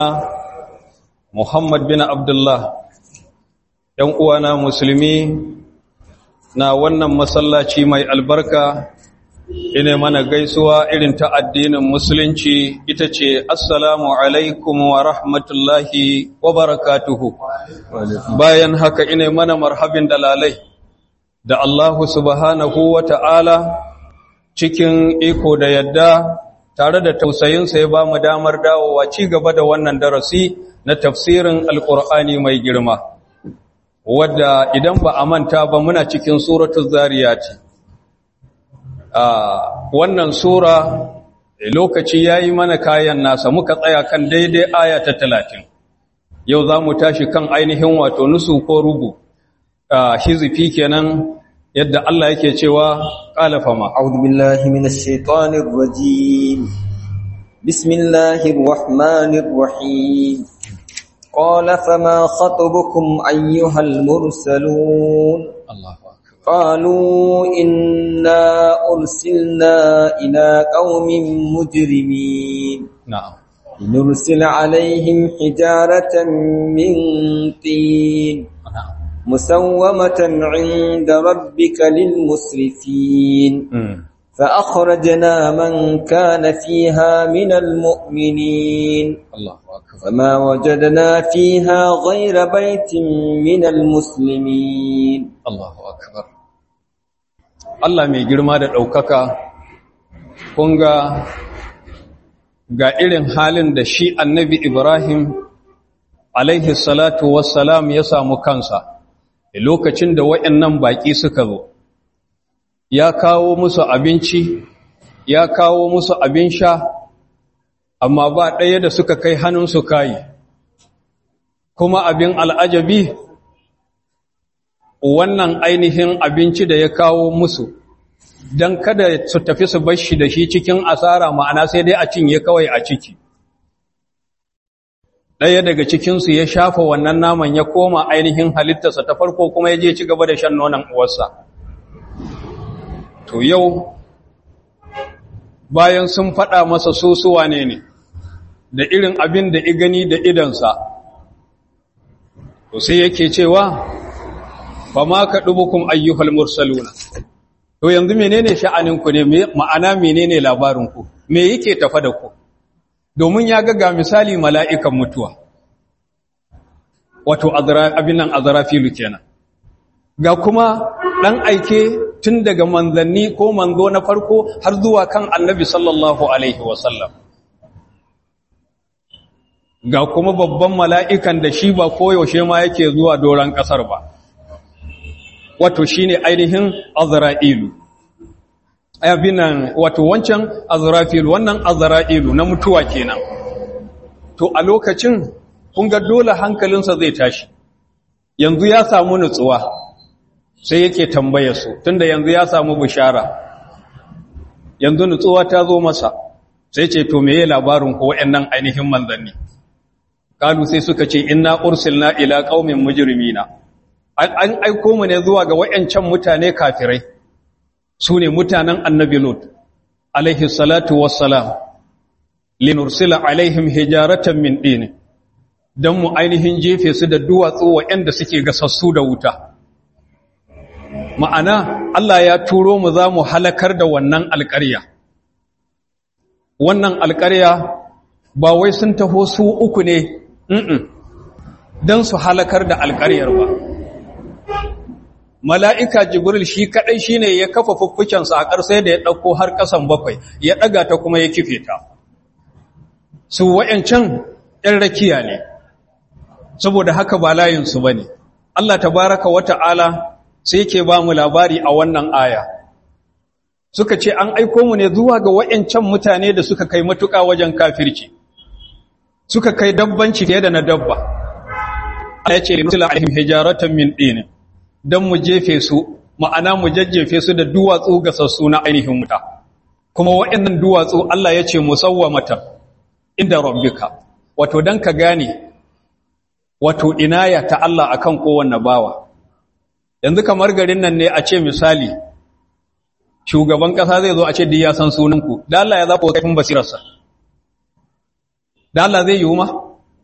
Muhammad bin Abdullah ‘yan uwana musulmi na wannan masallaci mai albarka ina mana gaisuwa irin ta addinin musulunci ita ce assalamu alaikum wa rahmatullahi wa barakatuhu bayan haka ina mana marhabin dalalai da Allahu subhanahu wa ta'ala cikin iko da yadda tare da tausayinsa ya ba mu damar dawowa ci gaba da wannan darasi na tafsirin alƙur'ani mai girma wadda idan ba a manta ba muna cikin suratul zariyati a wannan sura lokaci yayi mana kayan nasa muka tsaya kan daidai aya ta 30 yau za mu tashi kan ainihin wato nusu ko rubu hizifi kenan yadda Allah yake cewa qala fama a'udhu billahi minash shaitanir rajim bismillahir rahmanir rahim qala fama khatubukum ayyuhal mursalun Allahu akbar قالوا إنا أرسلنا إلى قوم مجرمين na'am لنرسل عليهم حجارة من طين na'am مسومة عند ربك للمسرفين mm. فأخرجنا من كان فيها من المؤمنين Allahu akbar فما وجدنا فيها غير بيت من المسلمين Allahu akbar Allah mai girma da ɗaukaka kun ga ga irin halin da shi annabi Ibrahim alaihi salatu wassalam ya samu kansa a lokacin da waɗannan baƙi suka zo ya kawo musu abinci ya kawo musu abin sha amma ba ɗaya da suka kai hannunsu kayi kuma abin al'ajabi wannan ainihin abinci da ya kawo musu don kada su tafi su bashi da shi cikin asara ma'ana sai dai a cinye kawai a ciki ɗaya daga cikinsu ya shafa wannan naman ya koma ainihin halittarsa ta farko kuma ya je ci gaba da shan nonon uwarsa to yau bayan sun faɗa masa sosuwa ne ne da irin abin da i gani da idansa to sai yake cewa fa ma ka dubukum ayyuhal mursaluna to yanzu menene sha'aninku ne ma'ana menene labarinku me yake tafa da ku domin ya ga ga misali mala'ikan mutuwa wato abin nan azrafilu kenan ga kuma dan aike tun daga manzanni ko manzo na farko har zuwa kan annabi sallallahu alaihi wasallam ga kuma babban mala'ikan da shi ba koyaushe ma yake zuwa doron ƙasar ba wato shi ne ainihin azra'ilu abinan wato wancan azrafilu wannan azra'ilu na mutuwa kenan to a lokacin kun ga dole hankalinsa zai tashi yanzu ya samu nutsuwa sai yake tambaya su tunda yanzu ya samu bishara yanzu nutsuwa ta zo masa sai ce to meye labarin ku waɗannan ainihin manzanni kalu sai suka ce inna ursilna ila qaumin mujrimina an aiko mu ne zuwa ga wayancan mutane kafirai sune mutanen annabi lut alaihi salatu wassalam linursila alaihim hijaratan min din dan mu ainihin jefe su da duwatsu wayanda suke gasassu da wuta ma'ana Allah ya turo mu za mu halakar da wannan alƙarya wannan alƙarya ba wai sun taho su uku ne don su halakar da alƙaryar ba mala'ika jibril shi kaɗai shi ne ya kafa fuffukensa a ƙarsai da ya ɗauko har ƙasan bakwai ya ɗaga ta kuma ya kife ta su wa'yancan ‘yan rakiya ne saboda haka ba layinsu ba ne Allah ta baraka wata'ala sai ke ba mu labari a wannan aya suka ce an aiko mu ne zuwa ga wa'yancan mutane da suka kai matuƙa wajen kafirci suka kai dabbanci fiye da na dabba Allah ya ce nusila alaihim hijaratan min din dan mu jefe su ma'ana mu jajjefe su da duwatsu gasassu na ainihin wuta kuma waɗannan duwatsu Allah ya ce musawwamatan inda rabbika wato dan ka gane wato inaya ta Allah akan kowanne bawa yanzu kamar garin nan ne a ce misali shugaban kasa zai zo a ce ya san sunanku da Allah ya zaɓo kaifin basirarsa da Allah zai yiwu ma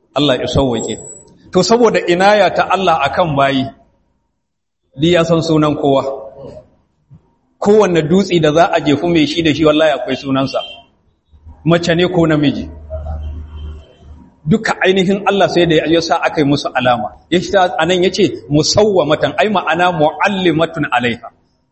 Allah ya sauwake to saboda inaya ta Allah akan bayi di ya san sunan kowa kowanne dutse da za a jefu mai shi da shi wallahi akwai sunansa mace ne ko namiji duka ainihin Allah sai da ya sa aka yi musu alama ya shi anan ya ce musawwamatan ai ma'ana mu'allimatun alaiha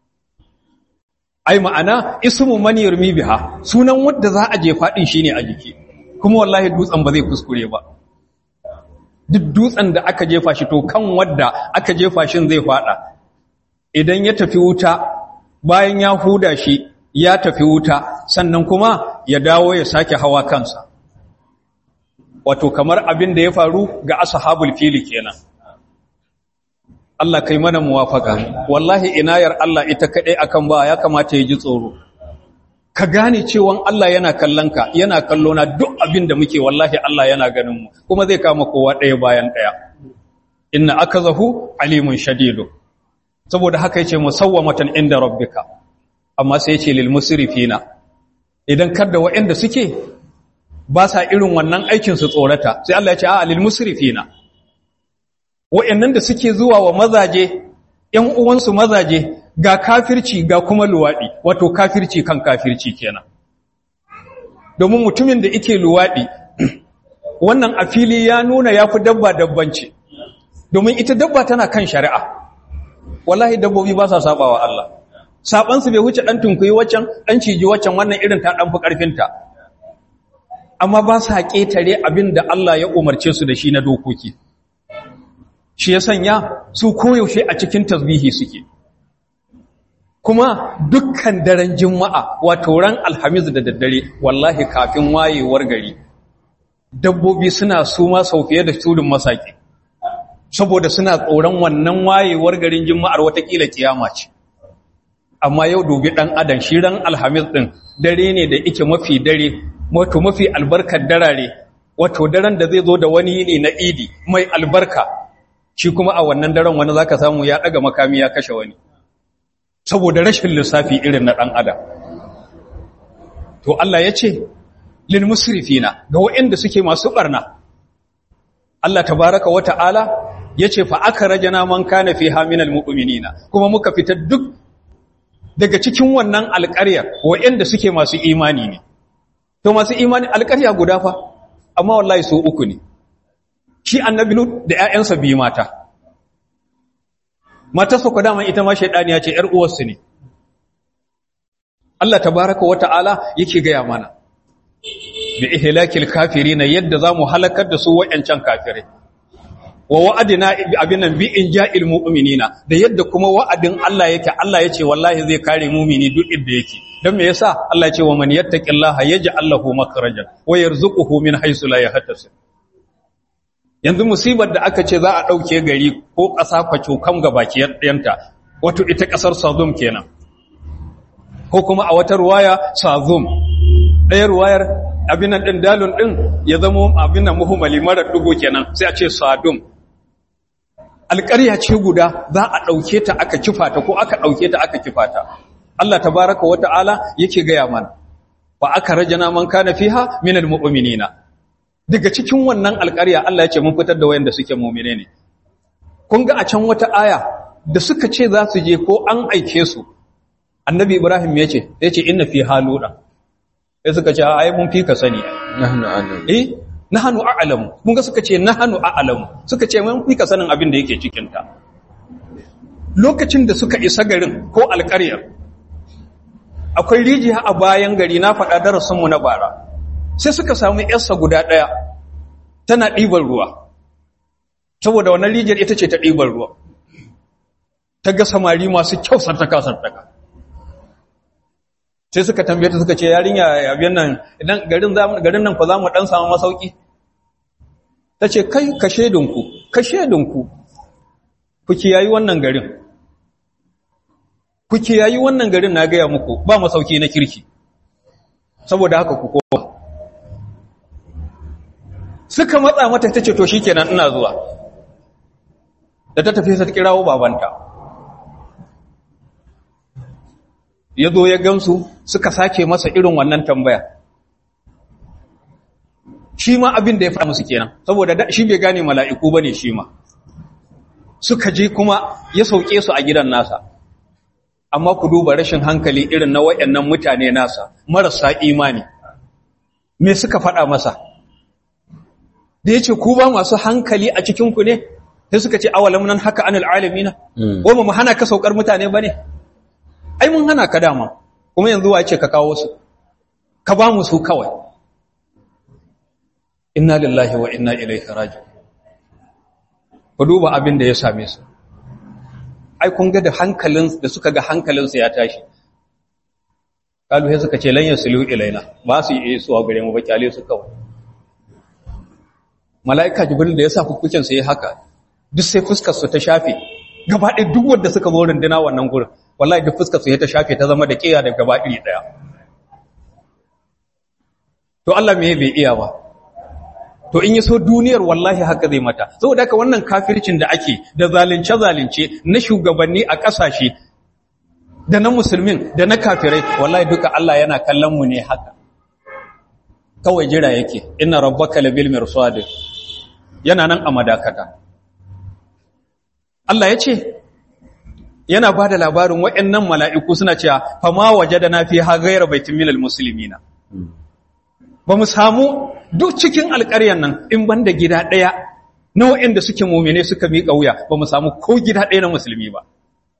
ai ma'ana ismu man yarmi biha sunan wanda za a jefa din shine a jiki kuma wallahi dutsen ba zai kuskure ba duk dutsen da aka jefa shi to kan wadda aka jefa shin zai fada idan ya tafi wuta bayan ya huda shi ya tafi wuta sannan kuma ya dawo ya sake hawa kansa wato kamar abin da ya faru ga ashabul fili kenan Allah kai mana muwafaka wallahi inayar Allah ita kadai akan ba ya kamata ya ji tsoro ka gane cewa Allah yana kallon ka yana kallo na duk abin da muke wallahi Allah yana ganin mu kuma zai kama kowa ɗaya bayan ɗaya inna akazahu alimun shadidu saboda haka yace musawwamatan inda rabbika amma sai yace lil musrifina idan kada waɗanda suke ba sa irin wannan aikin su tsorata sai Allah ya ce a lil musrifina waɗannan da suke zuwa wa mazaje ƴan uwansu mazaje ga kafirci ga kuma luwaɗi wato kafirci kan kafirci kenan domin mutumin da yake luwaɗi wannan a fili ya nuna ya fi dabba dabbanci domin ita dabba tana kan shari'a wallahi dabbobi ba sa sabawa Allah sabansu bai wuce ɗan tunkuyi waccan ɗan ciji waccan wannan irin ta ɗan fi ƙarfinta amma ba sa ƙetare abin da Allah ya umarce su da shi na dokoki shi ya sanya su koyaushe a cikin tasbihi suke kuma dukkan daren juma'a wato ran alhamis da daddare wallahi kafin wayewar gari dabbobi suna suma sau fiye da tudun masaki saboda suna tsoron wannan wayewar garin juma'ar watakila kiyama ce amma yau dubi dan adam shi ran alhamis din dare ne da yake mafi dare wato mafi albarkar darare wato daren da zai zo da wani yini na idi mai albarka shi kuma a wannan daren wani zaka samu ya daga makami ya kashe wani saboda rashin lissafi irin na ɗan adam to Allah ya ce lil musrifina ga waɗanda suke masu ɓarna Allah tabaraka wa ta'ala ya ce fa aka rajana man kana fi haminal mu'minina kuma muka fita duk daga cikin wannan alƙaryar waɗanda suke masu imani ne to masu imani alƙarya guda fa amma wallahi su uku ne shi annabi lut da ƴaƴansa biyu mata matarsa ku dama ita ma shaidaniya ce ‘yar uwarsu ne. Allah tabaraka wa ta'ala yake gaya mana, bi ihlakil kafiri na yadda za mu halakar da su wa'yancan kafirai. Wa wa'adina abin nan bi in ja'il mu'minina da yadda kuma wa'adin Allah yake Allah ya ce wallahi zai kare mumini duk inda yake. Don me yasa Allah ya ce wa man yattaqillaha yaj'al lahu makhrajan wa yarzuquhu min haythu la yahtasib. yanzu musibar da aka ce za a ɗauke gari ko ƙasa kwacokan gabaki ɗayanta wato ita ƙasar sazum kenan ko kuma a wata ruwaya sazum ɗaya ruwayar abinan ɗin dalun ɗin ya zama abinan muhimmali marar ɗugo kenan sai a ce sadum alƙarya ce guda za a ɗauke ta aka kifa ta ko aka ɗauke ta aka kifa ta Allah tabaraka wa ta'ala yake gaya mana wa aka rajana man kana fiha minal mu'minina daga cikin wannan alƙarya Allah ya ce mun fitar da wayanda suke mu'mine ne kun ga a can wata aya da suka ce za su je ko an aike su annabi ibrahim ya ce ya ce inna fi haluda sai suka ce ai mun fi ka sani nahnu a'lamu eh nahnu a'lamu kun ga suka ce nahnu a'lamu suka ce mun fi ka sanin abin da yake cikin ta lokacin da suka isa garin ko alƙaryar akwai rijiya a bayan gari na faɗa darasinmu na bara sai suka samu yarsa guda ɗaya tana ɗiban ruwa saboda wannan rijiyar ita ce ta ɗiban ruwa ta ga samari masu kyau sartaka sartaka sai suka tambaye ta suka ce yarinya abin nan idan garin garin nan ku za mu ɗan samu masauki ta ce kai ka shedinku ka shedinku ku kiyayi wannan garin ku kiyayi wannan garin na gaya muku ba masauki na kirki saboda haka ku koma suka matsa mata ta ce to shi kenan ina zuwa da ta tafi ta kirawo babanta ya zo ya gamsu suka sake masa irin wannan tambaya shi ma abin da ya faɗa musu kenan saboda shi bai gane mala'iku bane shi ma suka je kuma ya sauke su a gidan nasa amma ku duba rashin hankali irin na wayannan mutane nasa marasa imani me suka faɗa masa da yace ku ba masu hankali a cikin ku ne sai suka ce awalam nan haka anil alamina ko mu hana ka saukar mutane bane ai mun hana ka dama kuma yanzu wace ka kawo su ka ba mu su kawai inna lillahi wa inna ilaihi raji'un ku duba abin da ya same su ai kun ga da hankalin da suka ga hankalinsu ya tashi kalu sai suka ce lan yasulu ilaina ba su yi su a gare mu ba kyale su kawai malaika jibril da ya sa fukukin su yi haka duk sai fuskar su ta shafe gaba ɗaya duk wanda suka zo runduna wannan gurin wallahi duk fuskar su ya ta shafe ta zama da kiya da gaba iri daya to Allah me bai iya ba to in yaso duniyar wallahi haka zai mata saboda haka wannan kafircin da ake da zalunce zalunce na shugabanni a kasashe da na musulmin da na kafirai wallahi duka Allah yana kallon mu ne haka kawai jira yake inna rabbaka labil mirsad yana nan a madakata Allah ya ce yana ba da labarin waɗannan mala'iku suna cewa fama waje da na fi ha gaira baitin milal musulmina ba mu samu duk cikin alƙaryan nan in ban da gida ɗaya na waɗanda suke mummune suka miƙa wuya ba mu samu ko gida ɗaya na musulmi ba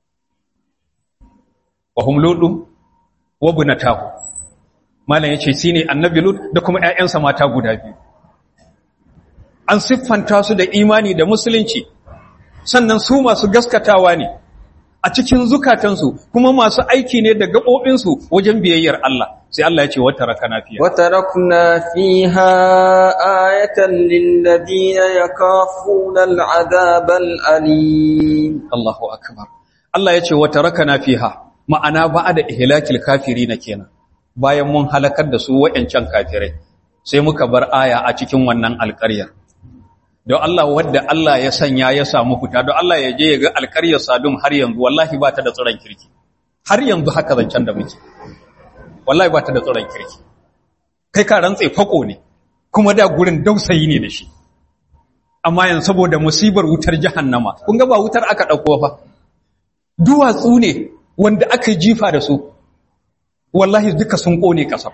wa hum ludu wa bunatahu malam yace shine annabi lut da kuma ƴaƴansa mata guda biyu an siffanta su da imani da musulunci sannan su masu gaskatawa ne a cikin zukatansu kuma masu aiki ne da gaɓoɓinsu wajen biyayyar Allah sai Allah ya ce wata rakana fiya وتركنا فيها آية للذين يخافون العذاب الأليم Allahu akbar Allah ya ce wata rakana fiha ma'ana ba da ihlakil kafirina kenan bayan mun halakar da su wayancan kafirai sai muka bar aya a cikin wannan alƙaryar don Allah wadda Allah ya sanya ya samu fita don Allah ya je ya ga alƙaryar sadum har yanzu wallahi ba ta da tsoron kirki har yanzu haka zancen da muke wallahi ba ta da tsoron kirki kai ka rantse fako ne kuma da gurin dausayi ne da shi amma yanzu saboda musibar wutar jahannama kun ga ba wutar aka dauko fa duwatsu ne wanda aka jifa da su wallahi duka sun kone kasar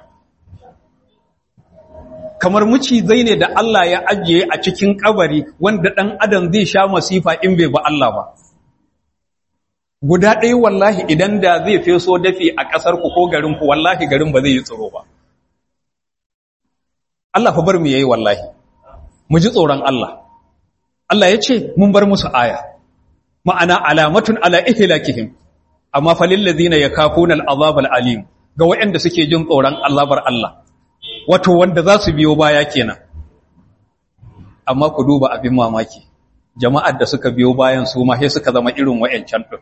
kamar mucizai ne da Allah ya ajiye a cikin kabari wanda dan adam zai sha masifa in bai ba Allah ba guda ɗaya wallahi idan da zai feso dafi a ƙasar ku ko garin ku wallahi garin ba zai yi tsoro ba Allah fa bar mu yayi wallahi mu ji tsoron Allah Allah ya ce mun bar musu aya ma'ana alamatun ala ihlakihim amma falil ladina yakafuna al'azab al'alim ga waɗanda suke jin tsoron azabar Allah wato wanda za su biyo baya kenan amma ku duba abin mamaki jama'ar da suka biyo bayan su ma sai suka zama irin wayancan din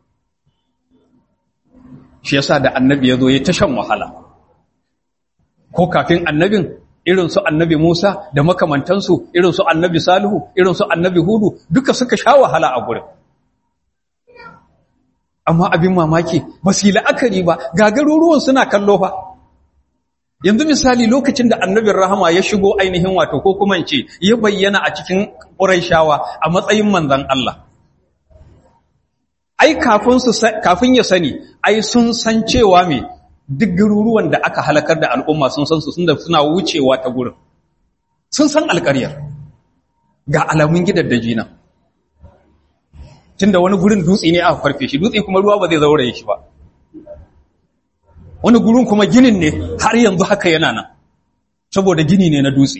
shi yasa da annabi yazo ya tashan wahala ko kafin annabin irin su annabi Musa da makamantansu irin su annabi Salihu irin su annabi Hudu duka suka sha wahala a gurin amma abin mamaki ba su yi la'akari ba gagaruruwan suna kallo fa yanzu misali lokacin da annabin rahama ya shigo ainihin wato ko kuma ce ya bayyana a cikin ƙuraishawa a matsayin manzan Allah ai kafin su kafin ya sani ai sun san cewa me duk garuruwan da aka halakar da al'umma sun san su sun da suna wucewa ta gurin sun san alƙaryar ga alamun gidaddaji nan tunda wani gurin dutse ne aka farfe shi dutse kuma ruwa ba zai zauraye shi ba wani gurin kuma ginin ne har yanzu haka yana nan saboda gini ne na dutse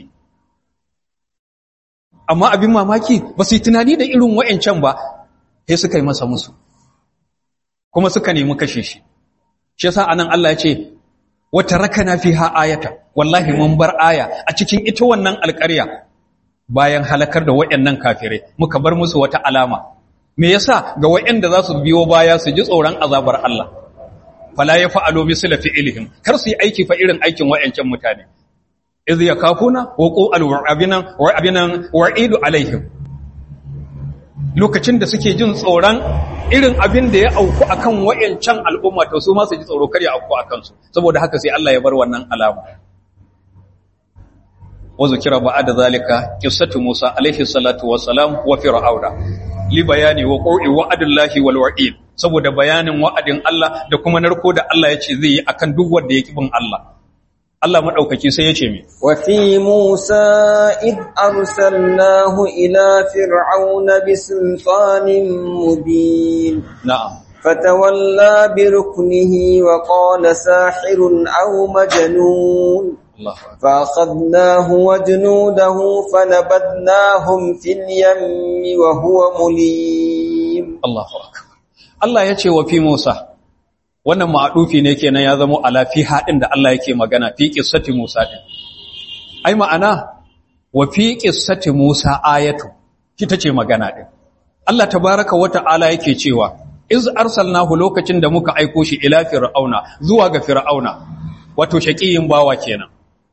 amma abin mamaki ba su yi tunani da irin wa'ancan ba sai suka yi masa musu kuma suka nemi kashe shi shi yasa anan Allah ya ce wata rakana fiha ayata wallahi mun bar aya a cikin ita wannan alƙarya bayan halakar da wayannan kafirai muka bar musu wata alama me yasa ga wayanda za su biyo baya su ji tsoron azabar Allah fala ya fa'alo misla fi'ilihim kar su yi aiki fa irin aikin wayancan mutane iz yakafuna wa qul abinan wa abinan wa'idu alaihim lokacin da suke jin tsoron irin abin da ya auku akan wayancan al'umma to su ma su ji tsoro kar ya auku akan su saboda haka sai Allah ya bar wannan alama wa zikira ba'da zalika qissatu Musa alaihi salatu wassalam wa fir'auna li bayani wa qur'i wa'dillahi wal wa'id saboda bayanin wa'adin Allah da kuma narko da Allah ya ce zai yi akan duk wanda ya bin Allah Allah maɗaukaki sai ya ce mi. Wafi Musa id arsalnahu ila fir'auna bi sultanin mubin. Na'am. Fatawalla bi ruknihi wa qala sahirun aw majnun. فأخذناه وجنوده فنبذناهم في اليم وهو مليم الله أكبر الله يتي وفي موسى wannan ma'adufi ne kenan ya zama ala fi hadin da Allah yake magana fi qissati Musa din ai ma'ana wa fi qissati Musa ayatu kita ce magana din Allah tabaaraka wa ta'ala yake cewa iz arsalnahu lokacin da muka aiko shi ila fir'auna zuwa ga fir'auna wato shaqiyin bawa kenan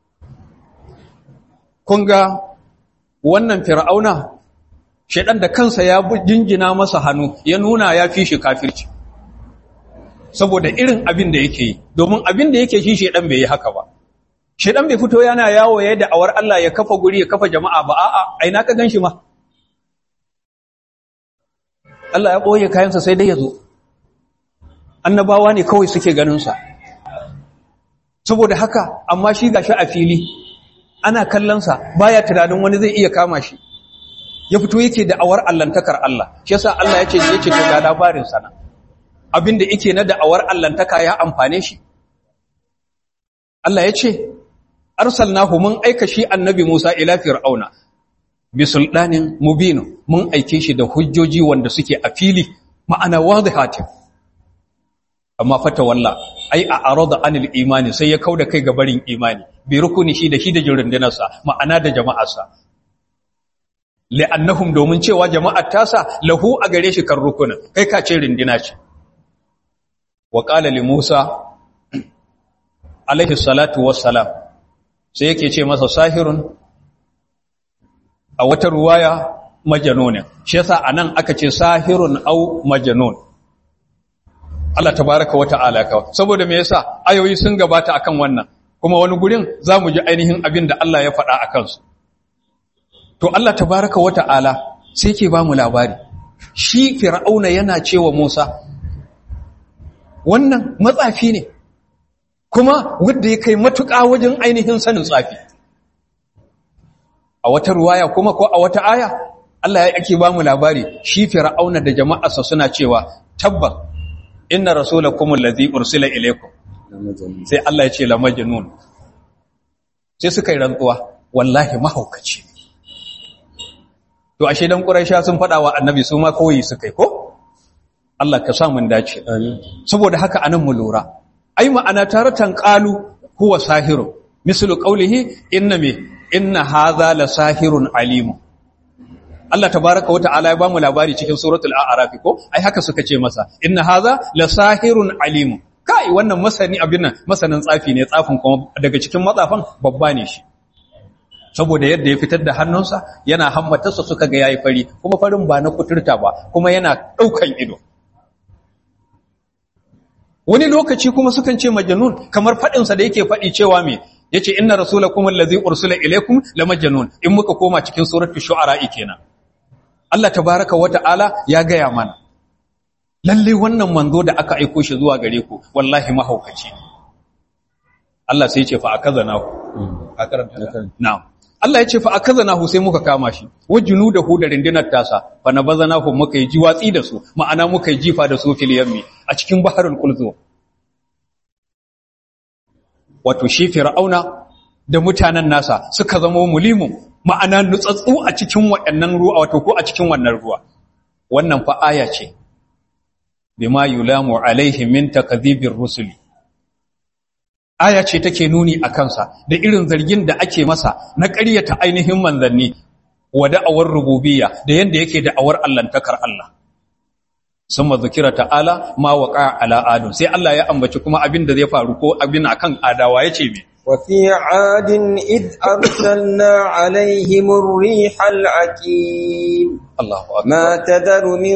kun ga wannan fir'auna shedan da kansa ya jinjina masa hannu ya nuna ya fi shi kafirci saboda irin abin da yake yi domin abin da yake shi shedan bai yi haka ba shedan bai fito yana yawo ya da'awar Allah ya kafa guri ya kafa jama'a ba a'a aina ka ganshi ma Allah ya boye kayansa sai dai ya zo annabawa ne kawai suke ganin sa saboda haka amma shi gashi a fili ana kallon sa baya tunanin wani zai iya kama shi ya fito yake da'awar allantakar Allah shi yasa Allah ya ce yace to ga labarin sana abinda yake na da'awar allantaka ya amfane shi Allah ya ce arsalnahu mun aika shi annabi Musa ila fir'auna bi sultanin mubin mun aike shi da hujjoji wanda suke a fili ma'ana wadihatin amma fata walla ai a arada anil imani sai ya kauda kai ga barin imani bi rukuni shi da shi da jirundunarsa ma'ana da jama'arsa li'annahum domin cewa jama'ar tasa lahu a gare shi kan rukunin kai ka ce rindina ce wa qala li Musa alaihi salatu wassalam sai yake ce masa sahirun a wata ruwaya majanun shi yasa anan aka ce sahirun au majanun Allah tabaraka wa ta'ala ka saboda me yasa ayoyi sun gabata akan wannan kuma wani gurin zamu ji ainihin abin da Allah ya faɗa akan su to Allah tabaraka wa ta'ala sai ke ba mu labari shi fir'auna yana cewa Musa wannan matsafi ne kuma wanda ya kai matuƙa wajen ainihin sanin tsafi a wata ruwaya kuma ko a wata aya Allah ya ake ba mu labari shi fir'auna da jama'arsa suna cewa tabbas inna rasulakum allazi ursila ilaykum sai Allah ya ce la majnun sai suka yi rantsuwa wallahi mahaukaci to ashe dan quraisha sun fada wa annabi su ma koyi suka yi ko Allah ka sa mun dace saboda haka anan mu lura ai ma'ana taratan qalu huwa sahiru mislu qawlihi inna me inna hadha la sahirun alim Allah tabaaraka wa ta'ala ya bamu labari cikin suratul a'raf ko ai haka suka ce masa inna hadha la sahirun alim kai wannan masani abin nan masanin tsafi ne tsafin kuma daga cikin matsafan babba ne shi saboda yadda ya fitar da hannunsa yana hammatarsa suka ga yayi fari kuma farin ba na kuturta ba kuma yana daukan ido wani lokaci kuma sukan ce majnun kamar fadin sa da yake fadi cewa me yace inna rasulakum allazi ursila ilaykum la majnun in muka koma cikin suratul shu'ara kenan Allah tabaaraka wa ta'ala ya gaya mana lalle wannan manzo da aka aiko shi zuwa gare ku wallahi mahaukaci Allah sai ya ce fa akazanahu a karanta na'am Allah ya ce fa akazanahu sai muka kama shi wajunu da hu da rindinar tasa fa nabazanahu muka yi jiwatsi da su ma'ana muka yi jifa da su fil yammi a cikin baharul kulzu wato shi fir'auna da mutanen nasa suka zama mulimun ma'ana nutsatsu a cikin waɗannan ruwa wato ko a cikin wannan ruwa wannan fa aya ce bima yulamu alaihi min takdhibir rusuli aya ce take nuni a kansa da irin zargin da ake masa na ƙaryata ainihin manzanni wa da'awar rububiyya da yanda yake da'awar allantakar Allah summa zikira ta'ala ma waqa ala adu sai Allah ya ambaci kuma abin da zai faru ko abin akan adawa yace me وفي عاد إذ أرسلنا عليهم الريح العقيم Allahu akbar ما تذر من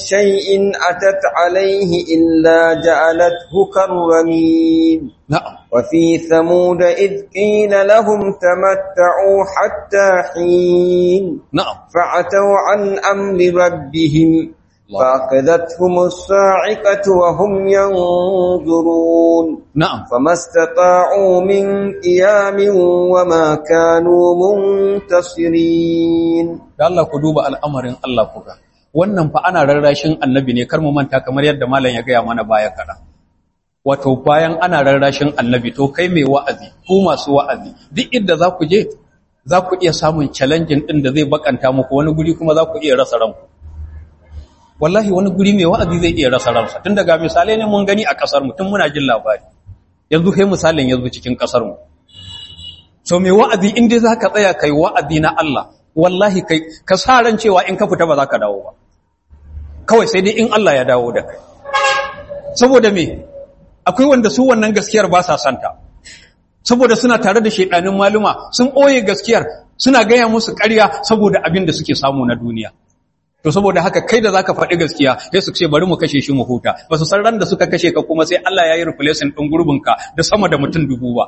شيء أتت عليه إلا جعلته كالرميم na'am وفي ثمود إذ قيل لهم تمتعوا حتى حين na'am فعتوا عن أمر ربهم الله. فأخذتهم الصاعقة وهم ينظرون na'am فما استطاعوا من قيام وما كانوا منتصرين da Allah ku duba al'amarin Allah ku ga wannan fa ana rarrashin annabi ne kar mu manta kamar yadda malam ya gaya mana baya kada wato bayan ana rarrashin annabi to kai mai wa'azi ku masu wa'azi duk inda za ku je za ku iya samun challenging din da zai bakanta muku wani guri kuma za ku iya rasa ranku wallahi wani guri mai wa'azi zai iya rasa ransa tun daga misalai ne mun gani a kasar mu tun muna jin labari yanzu kai misalin yanzu cikin kasar mu so mai wa'azi in dai zaka tsaya kai wa'azi na Allah wallahi kai ka sa ran cewa in ka fita ba za ka dawo ba kawai sai dai in Allah ya dawo da kai saboda me akwai wanda su wannan gaskiyar ba sa santa saboda suna tare da shedanin maluma sun ɓoye gaskiyar suna gaya musu ƙarya saboda abin da suke samu na duniya to saboda haka kai da zaka faɗi gaskiya sai su ce bari mu kashe shi mu huta ba su san ran da suka kashe ka kuma sai Allah ya yi replacement ɗin gurbinka da sama da mutum dubu ba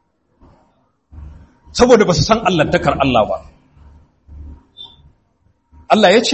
saboda ba su san allantakar Allah ba Allah ya ce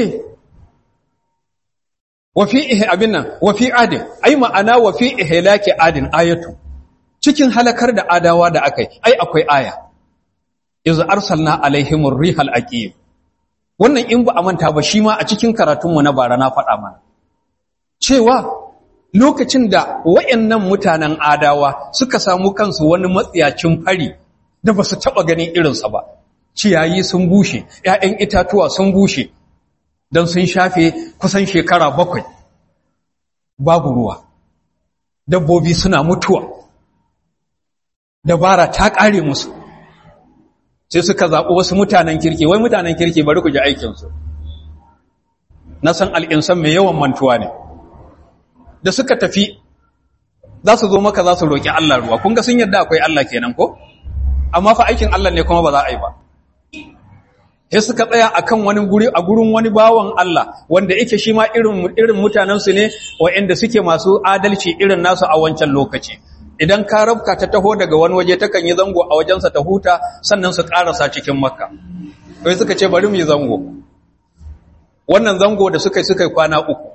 wa fi ihe abin nan wa fi adin ai ma'ana wa fi ihlaki adin ayatu cikin halakar da adawa da akai ai akwai aya iz arsalna alaihimur rihal aqim wannan in ba a manta ba shi ma a cikin karatunmu na bara na faɗa mana cewa lokacin da wayannan mutanen adawa suka samu kansu wani matsiyacin fari da ba su taɓa ganin irinsa ba ciyayi sun bushe ‘ya'yan itatuwa sun bushe don sun shafe kusan shekara bakwai babu ruwa dabbobi suna mutuwa dabara ta ƙare musu sai suka zaɓi wasu mutanen kirki wai mutanen kirki bari ku ji aikinsu na san al'insan mai yawan mantuwa ne da suka tafi za su zo maka za su roƙi Allah ruwa kun ga sun yadda akwai Allah kenan ko amma fa aikin Allah ne kuma ba za a yi ba sai suka tsaya akan wani guri a gurin wani bawan Allah wanda yake shi ma irin irin mutanen su ne waɗanda suke masu adalci irin nasu a wancan lokaci idan ka rabka ta taho daga wani waje takan yi zango a wajensa ta huta sannan su karasa cikin makka sai suka ce bari mu yi zango wannan zango da suka yi suka yi kwana uku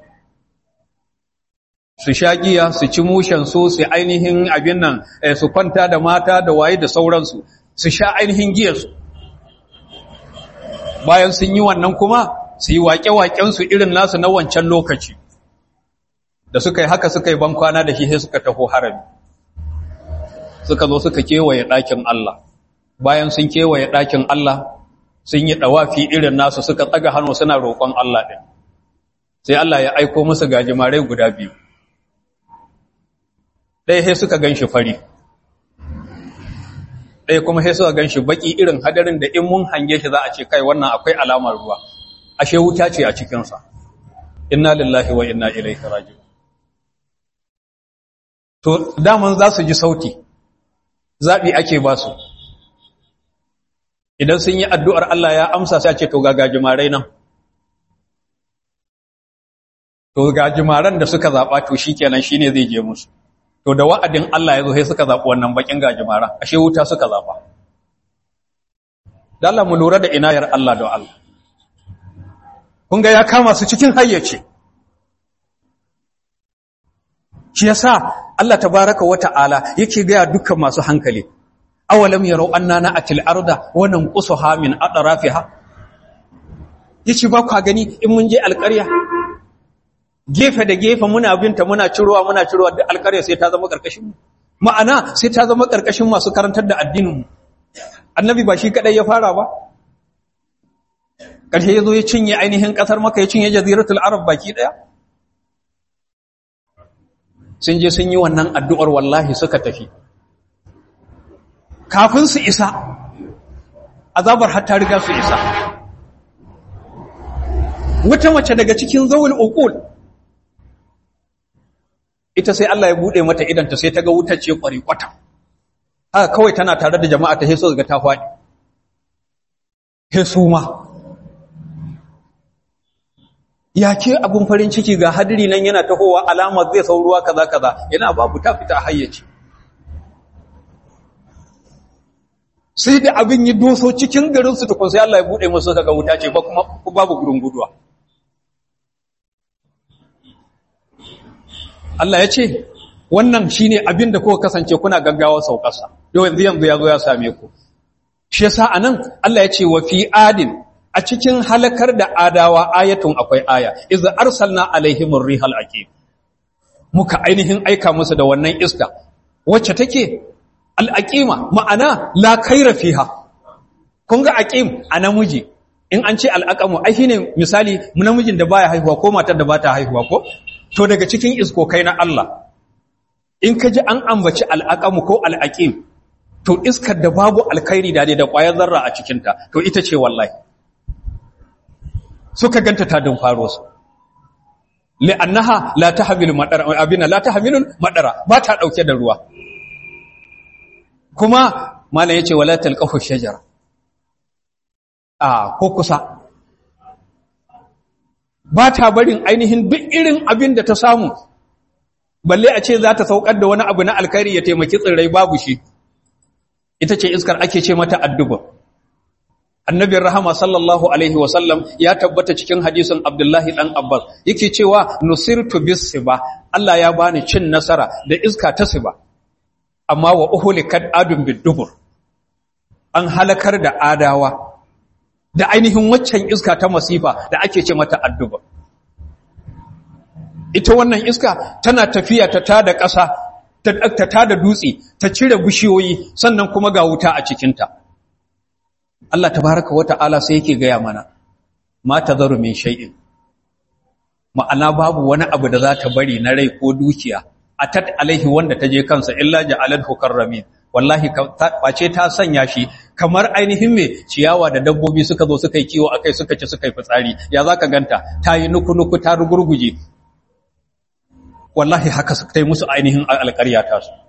su sha giya su ci mushen su su ainihin abin nan su kwanta da mata da waye da sauransu su sha ainihin giyarsu bayan sun yi wannan kuma su yi waƙe-waƙensu irin nasu na wancan lokaci da suka yi haka suka yi bankwana da shi sai suka taho harami suka zo suka kewaye ɗakin Allah bayan sun kewaye ɗakin Allah sun yi ɗawafi irin nasu suka tsaga hannu suna roƙon Allah ɗin sai Allah ya aiko musu gajimarai guda biyu ɗaya sai suka gan shi fari ɗaya kuma sai suka gan shi baƙi irin hadarin da in mun hange shi za a ce kai wannan akwai alamar ruwa ashe wuta ce a cikinsa inna lillahi wa inna ilaihi raji'un to daman za su ji sauti zaɓi ake ba su idan sun yi addu'ar Allah ya amsa sai ce to ga gajimarai nan to gajimaran da suka zaɓa to shi kenan shi ne zai je musu to da wa'adin Allah ya zo sai suka zaɓi wannan bakin gajimaran ashe wuta suka zaɓa Allah mu lura da inayar Allah da Allah kun ga ya kama su cikin hayyace shi yasa Allah tabaraka wa ta'ala yake gaya dukkan masu hankali awalam yarau anna na'atil arda wa nanqusuha min atrafiha yace ba ku gani in mun je alƙarya gefe da gefe muna binta muna cirowa muna cirowa da alƙarya sai ta zama karkashin mu ma'ana sai ta zama karkashin masu karantar da addinin mu annabi ba shi kadai ya fara ba ƙarshe yazo ya cinye ainihin ƙasar maka ya cinye jaziratul arab baki daya sun je sun yi wannan addu'ar wallahi suka tafi kafin su isa azabar hatta riga su isa wata mace daga cikin zawul uqul ita sai Allah ya bude mata idanta sai ta ga wutar ce kwari kwata haka kawai tana tare da jama'a ta heso ga ta faɗi hesuma ya ke abun farin ciki ga hadiri nan yana tahowa alamar zai sauruwa kaza kaza yana babu ta fita hayyaci sai da abin yi doso cikin garin su tukun sai Allah ya bude musu daga wuta ce ba kuma babu gurin guduwa Allah ya ce wannan shine abin da kuka kasance kuna gaggawa saukarsa yau yanzu yanzu ya zo ya same ku shi yasa anan Allah ya ce wa fi adin a cikin halakar da adawa ayatun akwai aya iz arsalna alaihimur rihal aqim muka ainihin aika musu da wannan iska wacce take al-aqima ma'ana la khaira fiha kun ga aqim a namiji in an ce al-aqamu ai shine misali namijin da baya haihuwa ko matar da bata haihuwa ko to daga cikin iskokai na Allah in ka ji an ambaci al-aqamu ko al-aqim to iskar da babu alkhairi da da ƙwayar zarra a cikinta to ita ce wallahi suka ganta ta dun faro su li'annaha la tahmilu madara abina la tahmilu madara ba ta dauke da ruwa kuma malam yace wala talqafu shajara a ko kusa ba ta barin ainihin duk irin abin da ta samu balle a ce za ta saukar da wani abu na alkhairi ya taimaki tsirrai babu shi ita ce iskar ake ce mata adduba annabin rahama sallallahu alaihi wasallam ya tabbata cikin hadisin abdullahi dan abbas yake cewa nusirtu bis siba Allah ya bani cin nasara da iska ta siba amma wa uhulikat adun bidubur an halakar da adawa da ainihin waccan iska ta masifa da ake ce mata adduba ita wannan iska tana tafiya ta tada ƙasa ta tada dutse ta cire bishiyoyi sannan kuma ga wuta a cikinta Allah tabaraka wata'ala sai yake gaya mana ma tazaru min shay'in ma'ana babu wani abu da za ta bari na rai ko dukiya atat alaihi wanda ta je kansa illa ja'alathu karramin wallahi face ta sanya shi kamar ainihin me ciyawa da dabbobi suka zo suka yi kiwo akai suka ci suka yi fitsari ya zaka ganta ta yi nuku nuku ta rugurguje wallahi haka suka yi musu ainihin alƙarya ta su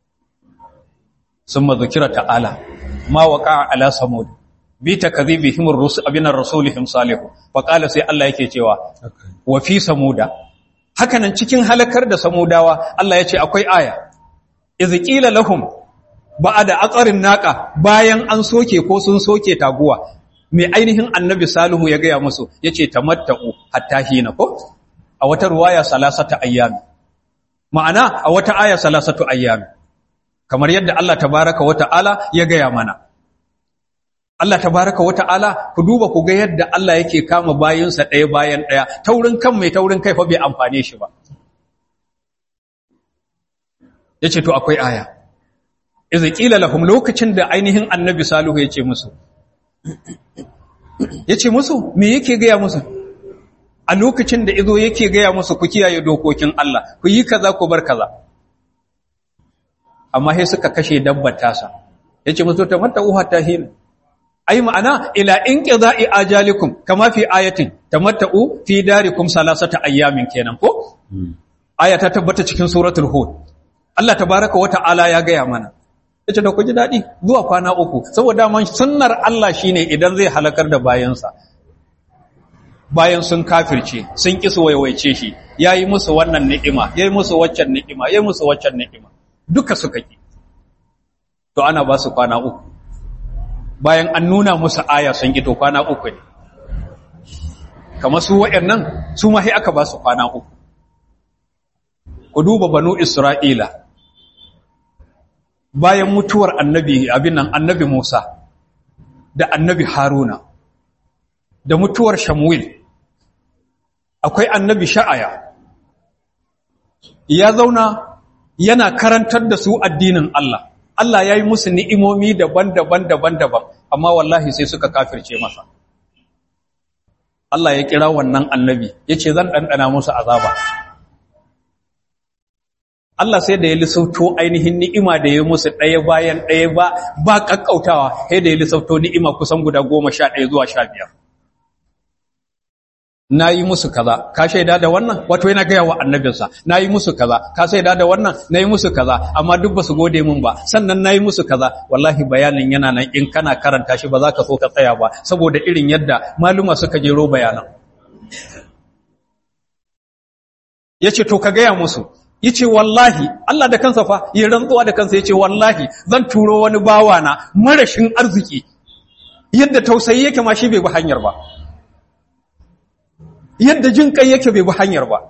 summa zikira ta'ala ma waqa ala samud bi takdhibihim ar-rusul abinar rasulihim salihu fa qala sai Allah yake cewa wa fi samuda hakanan cikin halakar da samudawa Allah yace akwai aya iz qila lahum ba'da aqarin naqa bayan an soke ko sun soke taguwa mai ainihin annabi salihu ya gaya musu yace tamatta'u hatta hina ko a wata ruwaya salasata ayyam ma'ana a wata aya salasatu ayyam kamar yadda Allah tabaraka wa ta'ala ya gaya mana Allah tabaraka wa ta'ala ku duba ku ga yadda Allah yake kama bayinsa ɗaya bayan ɗaya taurin kan mai taurin kai fa bai amfane shi ba yace to akwai aya idza qila lahum lokacin da ainihin annabi salihu yace musu yace musu me yake gaya musu a lokacin da izo yake gaya musu ku kiyaye dokokin Allah ku yi kaza ku bar kaza amma sai suka kashe dabbar tasa yace musu tamatta uha tahin ai ma'ana ila inqida'i ajalikum kama fi ayatin tamatta'u fi darikum salasata ayyamin kenan ko aya ta tabbata cikin suratul hud Allah tabaaraka wa ta'ala ya gaya mana yace da ku ji dadi zuwa kwana uku saboda man sunnar Allah shine idan zai halakar da bayansa bayan sun kafirce sun ki su waiwaice shi yayi musu wannan ni'ima yayi musu waccan ni'ima yayi musu waccan ni'ima duka suka ki to ana ba su kwana uku bayan an nuna musu aya sun ki to kwana uku ne kamar su wayannan su ma sai aka ba su kwana uku ku duba banu isra'ila bayan mutuwar annabi abin nan annabi Musa da annabi Haruna da mutuwar Shamuil akwai annabi Sha'aya ya zauna yana karantar da su addinin Allah Allah ya yi musu ni'imomi daban-daban daban-daban amma wallahi sai suka kafirce masa Allah ya kira wannan annabi ya ce zan ɗanɗana musu azaba Allah sai da ya lissauto ainihin ni'ima da ya musu ɗaya bayan ɗaya ba ba ƙaƙƙautawa sai da ya lissauto ni'ima kusan guda goma sha ɗaya zuwa sha biyar na yi musu kaza ka shaida da wannan wato yana gaya wa annabinsa na yi musu kaza ka shaida da wannan na yi musu kaza amma duk ba su gode min ba sannan na yi musu kaza wallahi bayanin yana nan in kana karanta shi ba za ka so ka tsaya ba saboda irin yadda maluma suka jero bayanan ya ce to ka gaya musu yace wallahi Allah da kansa fa ya rantsuwa da kansa yace wallahi zan turo wani bawa na marashin arziki yadda tausayi yake ma shi bai bi hanyar ba yadda jin kai yake bai bi hanyar ba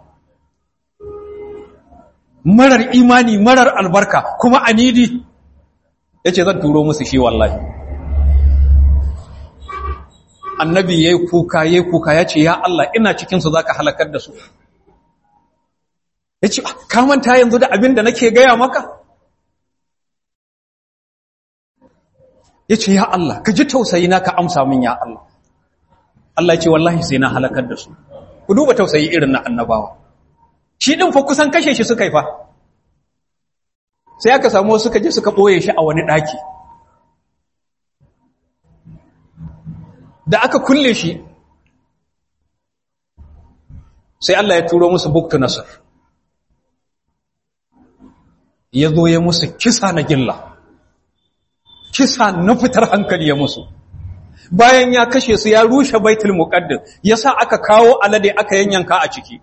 marar imani marar albarka kuma anidi yace zan turo musu shi wallahi annabi yayi kuka yayi kuka yace ya Allah ina cikin su zaka halakar da su yace ka manta yanzu da abin da nake gaya maka yace ya Allah ka ji tausayi na ka amsa min ya Allah Allah yace wallahi sai na halakar da su ku duba tausayi irin na annabawa shi din fa kusan kashe shi suka yi fa sai aka samu suka je suka boye shi a wani daki da aka kulle shi sai Allah ya turo musu buktu nasar ya zo ya musu kisa na gilla kisa na fitar hankali ya musu bayan ya kashe su ya rushe baitul muqaddas yasa aka kawo alade aka yanyanka a ciki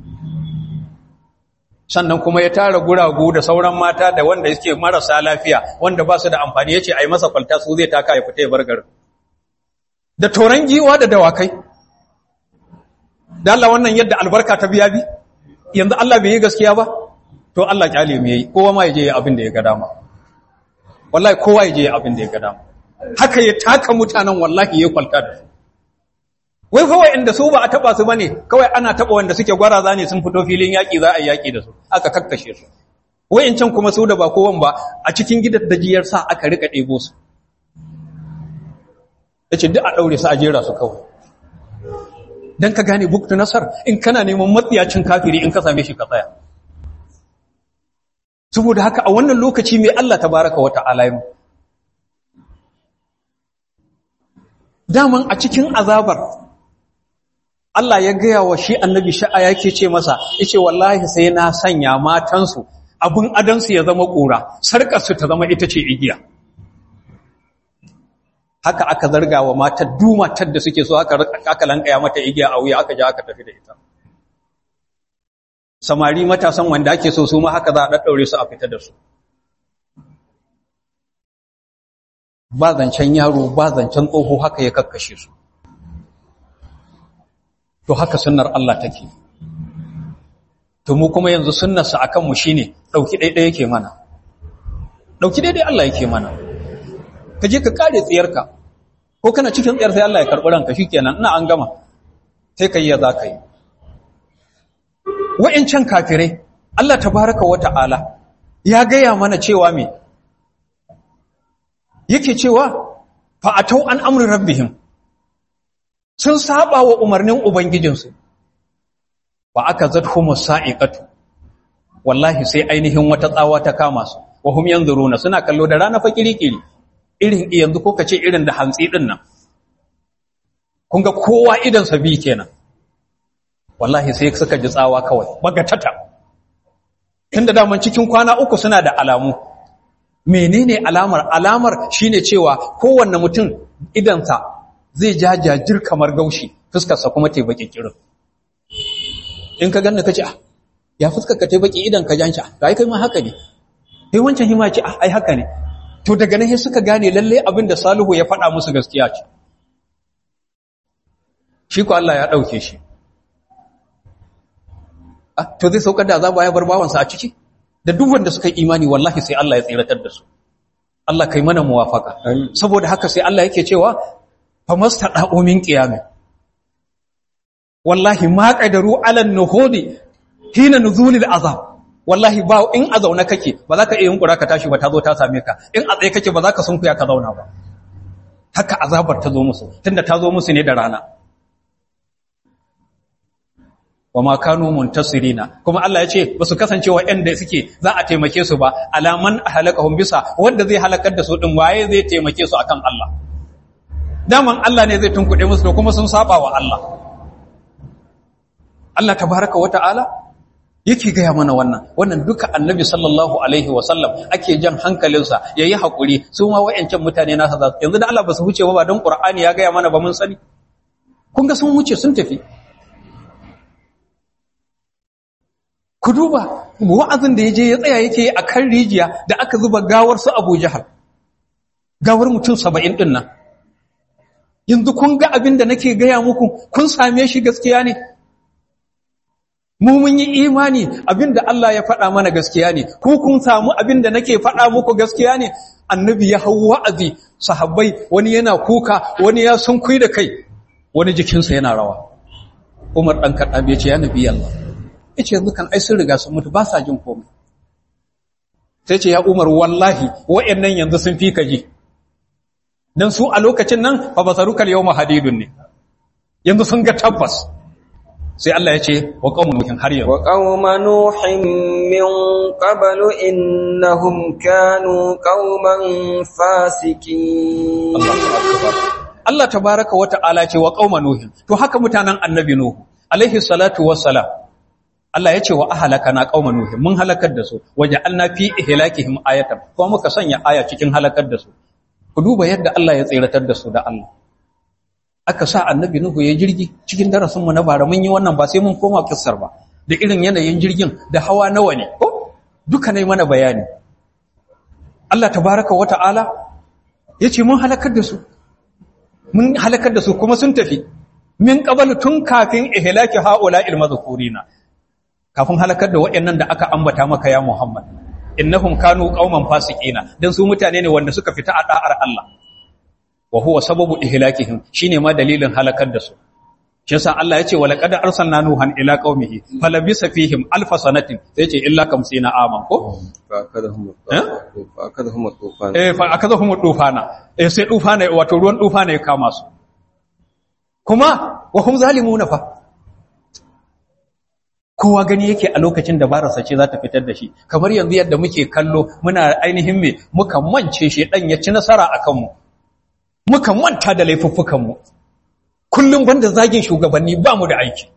sannan kuma ya tara guragu da sauran mata da wanda yake marasa lafiya wanda ba su da amfani yace ai masa kwalta su zai taka ya fita ya bar garin da toran giwa da dawakai da Allah wannan yadda albarka ta biya bi yanzu Allah bai yi gaskiya ba to Allah kyale mu yayi kowa ma yaje abin da ya ga dama wallahi kowa yaje abin da ya ga dama haka ya taka mutanen wallahi ya kwalta da su wai fa inda su ba a taba su bane kawai ana taba wanda suke gwaraza ne sun fito filin yaki za a yi yaki da su aka kakkashe su can kuma su da ba kowan ba a cikin gidan dajiyar sa aka rika ɗebo su yace duk a daure su a jera su kawai dan ka gane buktu nasar in kana neman matsiyacin kafiri in ka same shi ka tsaya saboda haka a wannan lokaci mai Allah tabaraka wa ta'ala yi daman a cikin azabar Allah ya gaya wa shi annabi sha'a yake ce masa yace wallahi sai na sanya matansu abun adansu ya zama ƙura sarƙarsu ta zama ita ce igiya haka aka zarga wa matar dumatar da suke so aka aka lankaya mata igiya a wuya aka ja aka tafi da ita samari matasan wanda ake so su ma haka za a daddaure su a fita da su ba zancen yaro ba zancen tsoho haka ya kakkashe su to haka sunnar Allah take to mu kuma yanzu sunnarsa akan mu shine dauki daidai yake mana dauki daidai Allah yake mana ka je ka kare tsiyarka ko kana cikin tsiyar sai Allah ya karbi ranka shikenan ina an gama sai kai ya za ka yi wa'incan kafirai Allah tabaraka wa ta'ala ya gaya mana cewa me yake cewa fa'atau an amri rabbihim sun saba wa umarnin ubangijinsu ba aka zadhumu sa'iqatu wallahi sai ainihin wata tsawa ta kama su wa hum yanzuruna suna kallo da rana fa kirikiri irin yanzu ko kace irin da hantsi din nan kun ga kowa idan sa bi kenan wallahi sai suka ji tsawa kawai bagatata tunda daman cikin kwana uku suna da alamu menene alamar alamar shine cewa kowanne mutum idansa zai jajajir kamar gaushi fuskarsa kuma ta baki kirin in ka ganna kace ah ya fuskar ka ta baki idan ka janci ah kai kai ma haka ne sai wancan hima ce ah ai haka ne to daga nan sai suka gane lalle abin da Salihu ya faɗa musu gaskiya ce shi ko Allah ya dauke shi to zai saukar da azaba ya bar bawansa a ciki da duk wanda suka yi imani wallahi sai Allah ya tsiratar da su Allah kai mana muwafaka saboda haka sai Allah yake cewa famastada'u min qiyam wallahi ma qadaru ala nuhudi hina nuzulil azab wallahi ba in a zauna kake ba za ka iya yunkura ka tashi ba ta zo ta same ka in a tsaye kake ba za ka sunkuya ka zauna ba haka azabar ta zo musu tunda ta zo musu ne da rana wa ma kanu muntasirina kuma Allah ya ce ba su kasance waɗanda suke za a taimake su ba alaman halakahum bisa wanda zai halakar da su din waye zai taimake su akan Allah daman Allah ne zai tunkuɗe musu da kuma sun saba wa Allah Allah tabaraka wa ta'ala yake gaya mana wannan wannan duka annabi sallallahu alaihi wa sallam ake jan hankalinsa yayi hakuri su ma wayancan mutane nasa za yanzu da Allah ba su huce ba don Qur'ani ya gaya mana ba mun sani kun ga sun wuce sun tafi ku duba wa'azin da yaje ya tsaya yake a kan rijiya da aka zuba gawar su Abu Jahal gawar mutum 70 din nan yanzu kun ga abin da nake gaya muku kun same shi gaskiya ne mu mun yi imani abin da Allah ya faɗa mana gaskiya ne ku kun samu abin da nake faɗa muku gaskiya ne annabi ya hau wa'azi sahabbai wani yana kuka wani ya sunkui da kai wani jikinsa yana rawa Umar dan Khattab ya ce ya nabi Allah yace yanzu kan ai sun riga sun mutu ba sa jin komai sai ce ya Umar wallahi wayannan yanzu sun fi ka ji dan su a lokacin nan fa basarukal yawma hadidun ne yanzu sun ga tabbas sai Allah ya ce wa qaumun nuhin har yanzu wa qauma nuhin min qablu innahum kanu qauman fasikin Allahu akbar Allah tabaaraka wa ta'ala ce wa qauma nuhin to haka mutanen annabi nuhu alaihi salatu wassalam Allah ya ce wa ahlakana qauma nuhin mun halakar da su waja'alna fi ihlakihim ayatan kuma muka sanya aya cikin halakar da su ku duba yadda Allah ya tsiratar da su da Allah aka sa annabi Nuhu ya jirgi cikin darasinmu na bara mun yi wannan ba sai mun koma kissar ba da irin yanayin jirgin da hawa nawa ne ko duka ne mana bayani Allah tabaraka wa ta'ala yace mun halakar da su mun halakar da su kuma sun tafi min qabal tun kafin ihlaki haula ilmazkurina kafin halakar da waɗannan da aka ambata maka ya Muhammad innahum kanu qauman fasiqina dan su mutane ne wanda suka fita a da'ar Allah wa huwa sababu ihlakihim shine ma dalilin halakar da su shi yasa Allah yace wa laqad arsalna nuhan ila qaumihi falabisa fihim alf sanatin sai yace illa kamsina aman ko فأخذهم Eh? فأخذهم الطوفان eh fa akazahum dufana eh sai dufana wato ruwan dufana ya kama su kuma wa hum zalimuna fa kowa gani yake a lokacin da barasa ce za ta fitar da shi kamar yanzu yadda muke kallo muna ainihin me muka mance shi dan ya ci nasara akan mu muka manta da laifuffukan mu kullum banda zagin shugabanni ba mu da aiki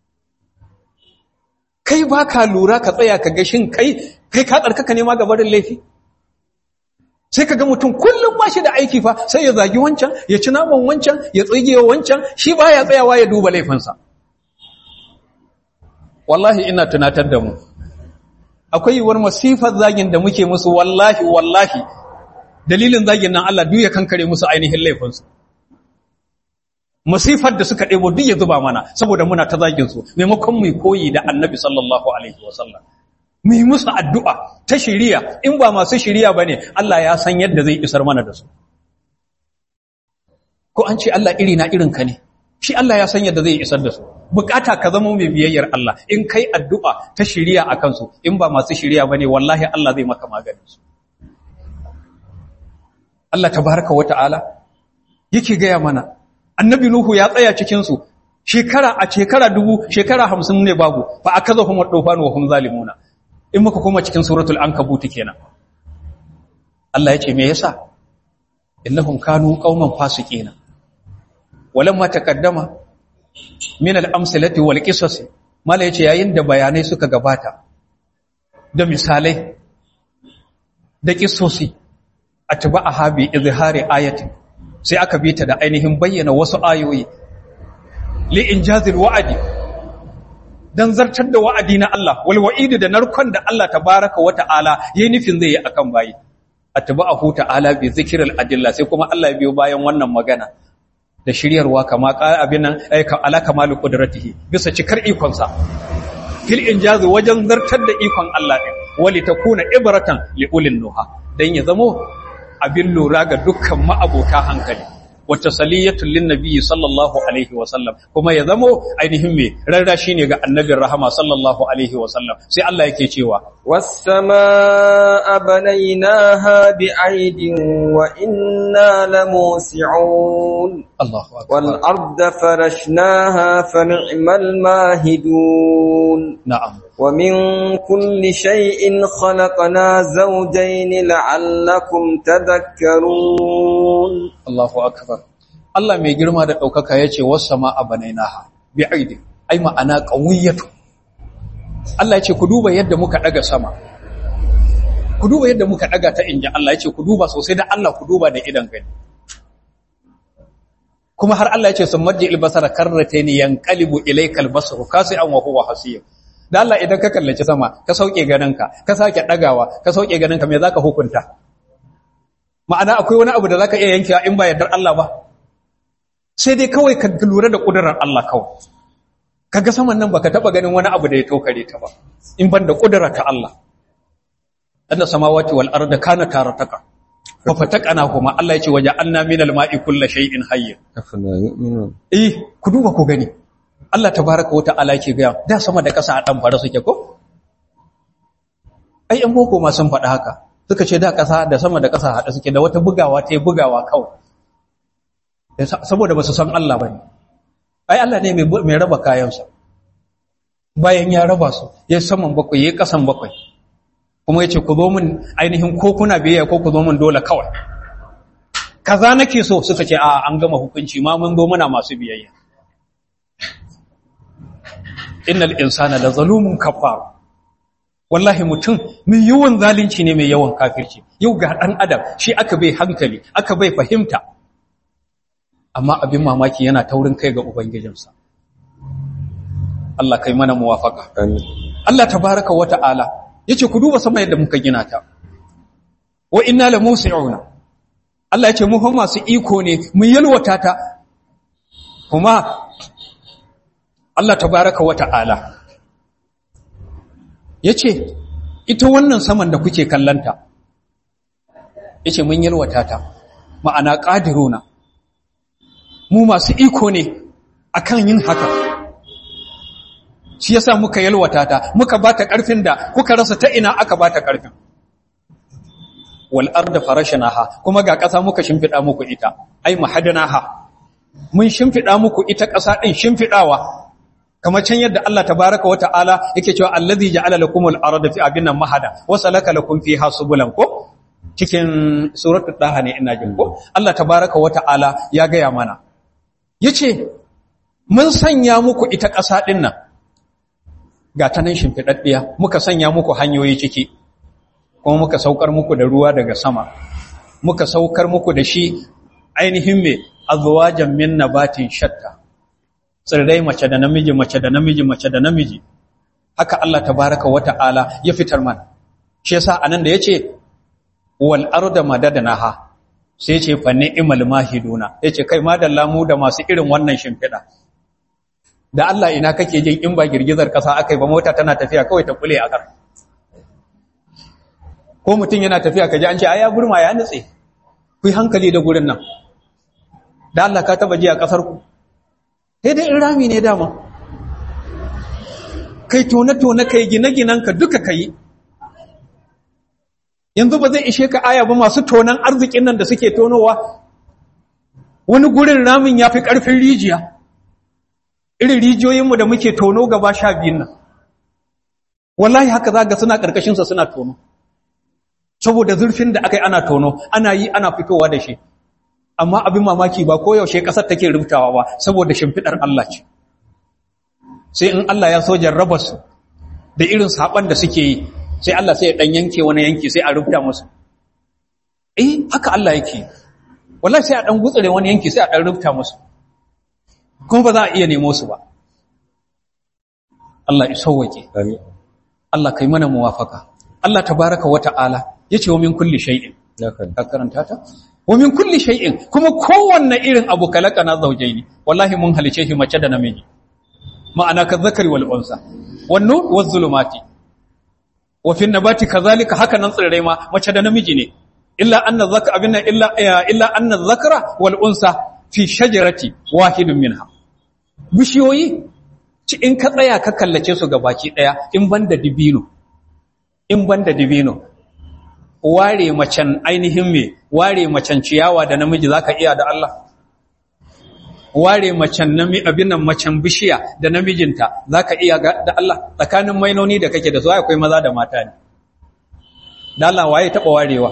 kai ba ka lura ka tsaya ka ga shin kai kai ka tsarkaka ne ma ga barin laifi sai ka ga mutum kullum ba shi da aiki fa sai ya zagi wancan ya ci naman wancan ya tsige wancan shi ba ya tsayawa ya duba laifinsa wallahi ina tunatar da mu akwai yiwuwar masifar zagin da muke musu wallahi wallahi dalilin zagin nan Allah duk ya kankare musu ainihin laifinsu masifar da suka ɗebo duk ya zuba mana saboda muna ta zagin su maimakon mu koyi da annabi sallallahu alaihi wasallam mu yi musu addu'a ta shiriya in ba masu shiriya bane Allah ya san yadda zai isar mana da su ko an ce Allah iri na irin ka ne shi Allah ya san yadda zai isar da su bukata ka zama mai biyayyar Allah in kai addu'a ta shiriya a kansu in ba masu shiriya bane wallahi Allah zai maka maganin su Allah tabaraka wa ta'ala yake gaya mana annabi nuhu ya tsaya cikin su shekara a shekara dubu shekara hamsin ne babu fa akazahum ad-dufan wa hum zalimuna in muka koma cikin suratul ankabut kenan Allah ya ce me yasa innahum kanu qauman fasiqina walamma taqaddama min al-amsalati wal qisas mala yace yayin da bayanai suka gabata da misalai da kissosi atba'aha bi izhari ayatin sai aka bi ta da ainihin bayyana wasu ayoyi li injazil wa'adi dan zartar da wa'adi na Allah wal wa'idi da narkon da Allah tabaaraka wa ta'ala yayin nufin zai yi akan bayi atba'ahu ta'ala bi zikril adilla sai kuma Allah ya biyo bayan wannan magana da shiryarwa kama abin nan ay ala kamalu qudratihi bisa cikar ikon sa fil injaz wajen zartar da ikon Allah din wali takuna ibratan li ulil nuha dan ya zamo abin lura ga dukkan ma'abota hankali wata saliyatun lin nabiyyi sallallahu alaihi wa sallam kuma ya zamo ainihin me rarra shine ga annabin rahama sallallahu alaihi wa sallam sai Allah yake cewa والسماء بنيناها بأيد وإنا لموسعون Allahu akbar والأرض فرشناها فنعم الماهدون na'am ومن كل شيء خلقنا زوجين لعلكم تذكرون Allahu akbar Allah mai girma da daukaka yace was-samaa banainaha bi'aidin ai ma'ana qawiyatu Allah yace ku duba yadda muka daga sama ku duba yadda muka daga ta inji Allah yace ku duba sosai da Allah ku duba da idan gani kuma har Allah yace sun marji albasara karrataini yanqalibu ilaykal basaru kasi'an wa huwa hasir da Allah idan ka kallaci sama ka sauke ganinka ka sake dagawa ka sauke ganinka me zaka hukunta ma'ana akwai wani abu da zaka iya yankewa in ba yardar Allah ba sai dai kawai ka lura da kudurar Allah kawai kaga saman nan baka taba ganin wani abu da ya tokare ta ba in ban da kudura ta Allah anna samawati wal arda kana tarataka fa fataqana huma Allah yace waje anna minal ma'i kullu shay'in hayy afala yu'minun eh ku duba ku gani Allah tabaaraka wa ta'ala yake ga da sama da ƙasa a dan fara suke ko ai an boko ma sun faɗa haka suka ce da ƙasa da sama da ƙasa haɗa suke da wata bugawa ta bugawa kawai saboda ba su san Allah ba ne ai Allah ne mai raba kayansa bayan ya raba su ya saman bakwai ya ƙasan bakwai kuma ya ce ku zo min ainihin ko kuna biyayya ko ku zo min dole kawai kaza nake so suka ce a an gama hukunci ma mun zo muna masu biyayya innal insana la zalumun kafar wallahi mutum mai yawan zalunci ne mai yawan kafirci yau ga dan adam shi aka bai hankali aka bai fahimta amma abin mamaki yana taurin kai ga ubangijinsa Allah kai mana muwafaka amin Allah tabaraka wa ta'ala yace ku duba sama yadda muka gina ta wa inna la musi'una Allah yace mu fa masu iko ne mu yalwata ta kuma Allah tabaraka wa ta'ala yace ita wannan saman da kuke kallanta yace mun yalwata ta ma'ana qadiruna mu masu iko ne akan yin haka shi yasa muka yalwata ta muka bata karfin da kuka rasa ta ina aka bata karfin wal arda farashnaha kuma ga ƙasa muka shimfida muku ita ai mahadanaha mun shimfida muku ita ƙasa din shimfidawa kamar can yadda Allah tabaaraka wa ta'ala yake cewa allazi ja'ala lakumul arda fi abinan mahada wa salaka lakum fiha subulan ko cikin suratul daha ne ina jin ko Allah tabaaraka wa ta'ala ya gaya mana yace mun sanya muku ita ƙasa din nan ga ta nan shimfiɗaɗɗiya muka sanya muku hanyoyi ciki kuma muka saukar muku da ruwa daga sama muka saukar muku da shi ainihin mai azwajan min nabatin shatta tsirrai mace da namiji mace da namiji mace da namiji haka Allah tabaraka wa ta'ala ya fitar mana shi yasa anan da yace wal arda madadnaha sai yace fa ni'mal mahiduna yace kai madalla mu da masu irin wannan shimfiɗa da Allah ina kake jin in ba girgizar ƙasa aka yi ba mota tana tafiya kawai ta kule a ƙar ko mutum yana tafiya ka ji an ce ai ya burma ya nutse ku yi hankali da gurin nan da Allah ka taba ji a ƙasar ku sai dai in rami ne dama kai tone-tone kai gine-ginen ka duka kai yanzu ba zai ishe ka aya ba masu tonan arzikin nan da suke tonowa wani gurin ramin ya fi ƙarfin rijiya irin rijiyoyinmu da muke tono gaba sha biyun nan wallahi haka za ga suna ƙarƙashinsa suna tono saboda zurfin da aka yi ana tono ana yi ana fitowa da shi amma abin mamaki ba koyaushe ƙasar take rubutawa ba saboda shimfiɗar Allah ce sai in Allah ya so jarraba su da irin saɓan da suke yi sai Allah sai ya ɗan yanke wani yanki sai a rubuta musu eh haka Allah yake wallahi sai a ɗan gutsure wani yanki sai a ɗan rubuta musu kuma ba za a iya nemo su ba Allah ya sauwake amin Allah kai mana muwafaka Allah tabaraka wa ta'ala yace wa min kulli shay'in haka ka karanta ta wa min kulli shay'in kuma kowanne irin abu kalakana zawjaini wallahi mun halice shi mace da namiji ma'ana ka zakari wal unsa wan nur waz zulumati wa fi nabati kazalika haka nan tsirrai ma mace da namiji ne illa anna zakara abinna illa illa anna zakara wal unsa fi shajarati wahidun minha bishiyoyi ci in ka tsaya ka kallace su ga baki daya in banda dibino in banda dibino ware macen ainihin me ware macen ciyawa da namiji zaka iya da Allah ware macen nami abin nan macen bishiya da namijinta zaka iya ga- da Allah tsakanin mainoni da kake da su akwai maza da mata ne da Allah waye taba warewa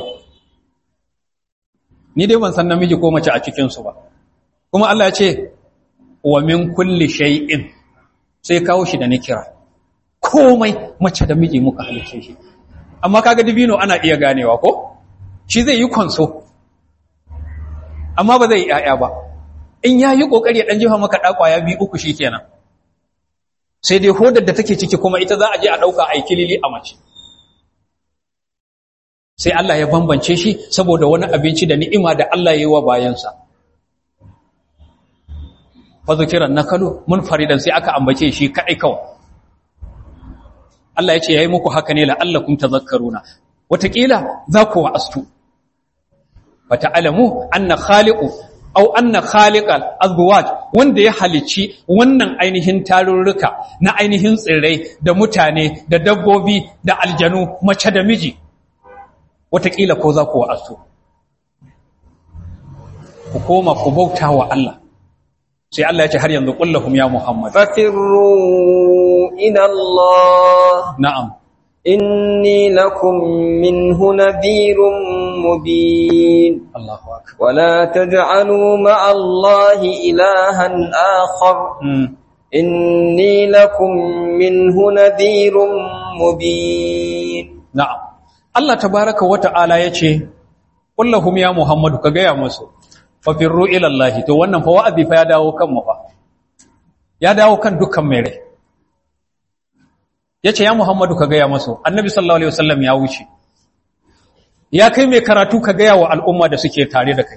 ni dai ban san namiji ko mace a cikin su ba kuma Allah ya ce wa min kulli shay'in sai kawo shi da nikira komai mace da miji muka halice shi amma kaga dibino ana iya ganewa ko shi zai yi konso amma ba zai yi ƴaƴa ba in yayi kokari ya dan jefa maka dakwaya bi uku shikenan sai dai hodar da take ciki kuma ita za a je a ɗauka a kilili a mace sai Allah ya bambance shi saboda wani abinci da ni'ima da Allah ya yi wa bayansa fazukiran nakalu munfaridan sai aka ambace shi kadai kawai Allah ya ce yayi muku haka ne la'allakum tadhakkaruna wataƙila za ku wa'astu fata'alamu anna khaliqu aw anna khaliqal azwaj wanda ya halicci wannan ainihin tarurruka na ainihin tsirrai da mutane da dabbobi da aljanu mace da miji wataƙila ko za ku wa'astu ku koma ku bauta wa Allah sai Allah ya ce har yanzu kullahum ya Muhammad ففروا إلى الله na'am إني لكم منه نذير مبين Allahu akbar ولا تجعلوا مع الله إلها آخر mm. إني لكم منه نذير مبين na'am Allah tabaraka wa ta'ala yace kullahum ya Muhammadu ka gaya musu fafirru ila Allah to wannan fa wa'azi fa ya dawo kan mu fa ya dawo kan dukkan mai rai yace ya Muhammadu ka gaya musu annabi sallallahu alaihi wasallam ya wuce ya kai mai karatu ka gaya wa al'umma da suke tare da kai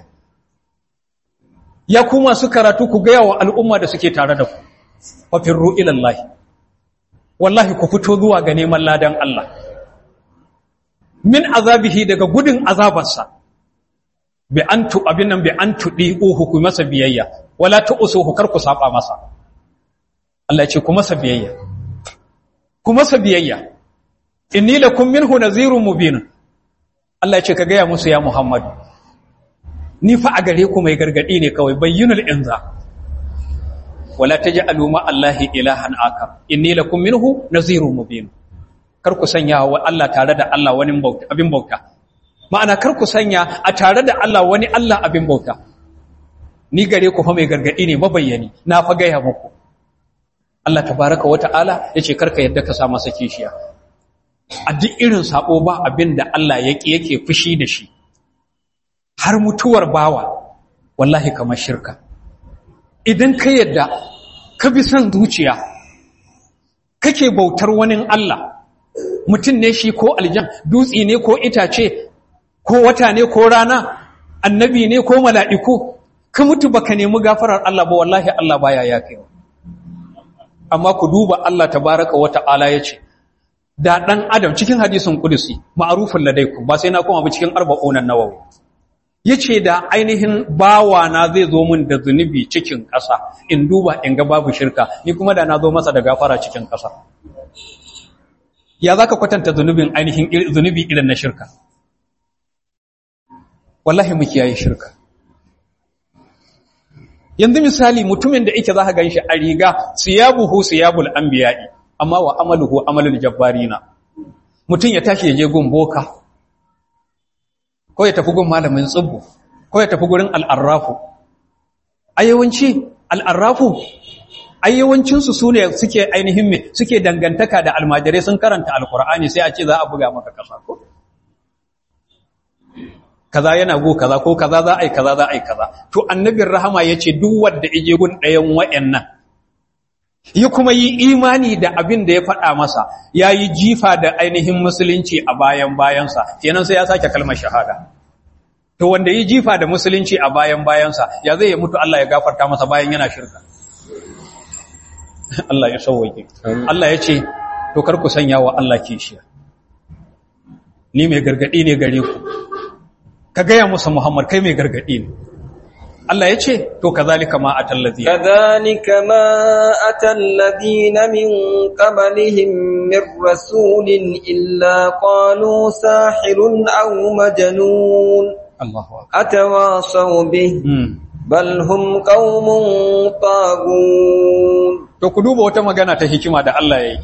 ya kuma su karatu ku gaya wa al'umma da suke tare da ku fafirru ila Allah wallahi ku fito zuwa ga neman ladan Allah min azabihi daga gudun azabarsa bi an tu abin nan bi an tudi uhu ku masa biyayya wala tu'suhu kar ku saba masa Allah ya ce ku masa biyayya ku masa biyayya inni lakum minhu nazirun mubin Allah ya ce ka gaya musu ya Muhammad ni fa a gare ku mai gargadi ne kawai bayyinul inza wala taj'alu ma Allahi ilahan akar inni lakum minhu nazirun mubin kar ku sanya wa Allah tare da Allah wani bauta abin bauta ma'ana kar ku sanya a tare da Allah wani Allah abin bauta ni gare ku fa mai gargadi ne mabayyani na fa gaya muku Allah tabaraka wata'ala yace karka yadda ka sa masa kishiya a duk irin sabo ba abin da Allah yake yake fushi da shi har mutuwar bawa wallahi kamar shirka idan ka yadda ka bi son zuciya kake bautar wani Allah mutum ne shi ko aljan dutsi ne ko itace ko wata ne ko rana annabi ne ko mala'iku ka mutu baka nemi gafarar Allah ba wallahi Allah baya yafe amma ku duba Allah tabaraka wa ta'ala yace da dan adam cikin hadisin kudusi ma'rufun ladaikum ba sai na koma ba cikin arba'unan nawawi yace da ainihin bawa na zai zo min da zunubi cikin ƙasa in duba in ga babu shirka ni kuma da na zo masa da gafara cikin ƙasa ya zaka kwatanta zunubin ainihin zunubi irin na shirka wallahi mu kiyaye shirka yanzu misali mutumin da yake zaka ganshi a riga siyabuhu siyabul anbiya'i amma wa amaluhu amalul jabbarina mutum ya tashi ya je gun boka ko ya tafi gun malamin tsibbu ko ya tafi gurin al'arrafu ayyawanci al'arrafu ayyawancinsu su ne suke ainihin me suke dangantaka da almajirai sun karanta alkur'ani sai a ce za a buga maka kasa ko kaza yana go kaza ko kaza za a yi kaza za a yi kaza to annabin rahama ya ce duk wanda ije gun ɗayan wa'yannan ya kuma yi imani da abin da ya faɗa masa ya yi jifa da ainihin musulunci a bayan bayansa kenan sai ya sake kalmar shahada to wanda yi jifa da musulunci a bayan bayansa ya zai ya mutu Allah ya gafarta masa bayan yana shirka Allah ya sauwake Allah ya ce to kar ku sanya wa Allah kishiya ni mai gargadi ne gare ku ka gaya musa Muhammad kai mai gargadi ne Allah ya ce to kazalika ma atal ladina كذلك ما أتى الذين من قبلهم من رسول إلا قالوا ساحر أو مجنون Allahu akbar أتواصوا به hmm. بل هم قوم طاغون to ku duba wata magana ta hikima da Allah ya yi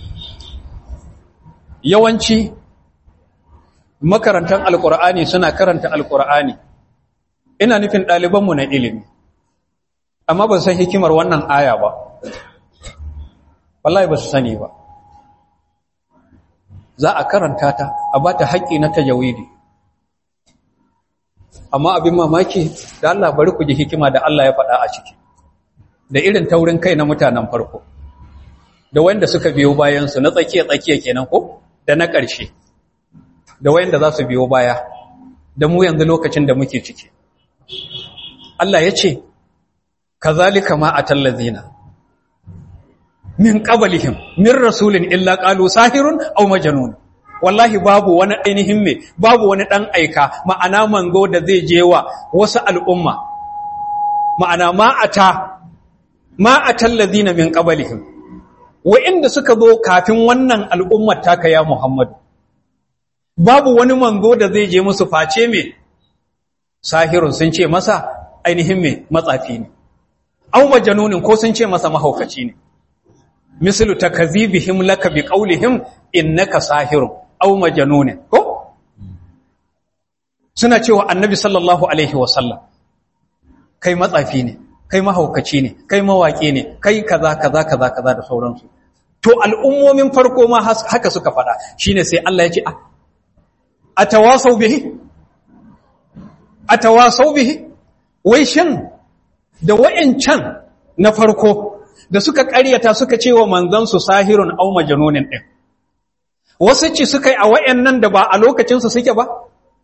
yawanci makarantar alkur'ani suna karanta alkur'ani ina nufin ɗalibanmu na ilimi amma ba su san hikimar wannan aya ba wallahi ba su sani ba za a karanta ta a ba ta haƙƙi na tajawidi amma abin mamaki da Allah bari ku ji hikima da Allah ya faɗa a ciki da irin taurin kai na mutanen farko da wanda suka biyo bayan su na tsakiya tsakiya kenan ko da na ƙarshe da wanda za su biyo baya da mu yanzu lokacin da muke ciki Allah ya ce kazalika ma atallazina min qablihim min rasulin illa qalu sahirun aw majnun wallahi babu wani ainihin me babu wani dan aika ma'ana manzo da zai je wa wasu al'umma ma'ana ma ata ma atallazina min qablihim wa'inda suka zo kafin wannan al'ummar taka ya Muhammadu babu wani manzo da zai je musu face me sahirun sun ce masa ainihin me matsafi ne aw majnunin ko sun ce masa mahaukaci ne mislu takazibihim laka biqaulihim innaka sahirun aw majnunin ko suna cewa annabi sallallahu alaihi wasallam kai matsafi ne kai mahaukaci ne kai mawaki ne kai kaza kaza kaza kaza da sauransu to al'ummomin farko ma haka suka faɗa shine sai Allah ya ce atawasau bihi atawasau bihi wai shin da wayancan na farko da suka ƙaryata suka ce wa manzansu sahirun au majnunin din wasu ci suka yi a wayannan da ba a lokacin su suke ba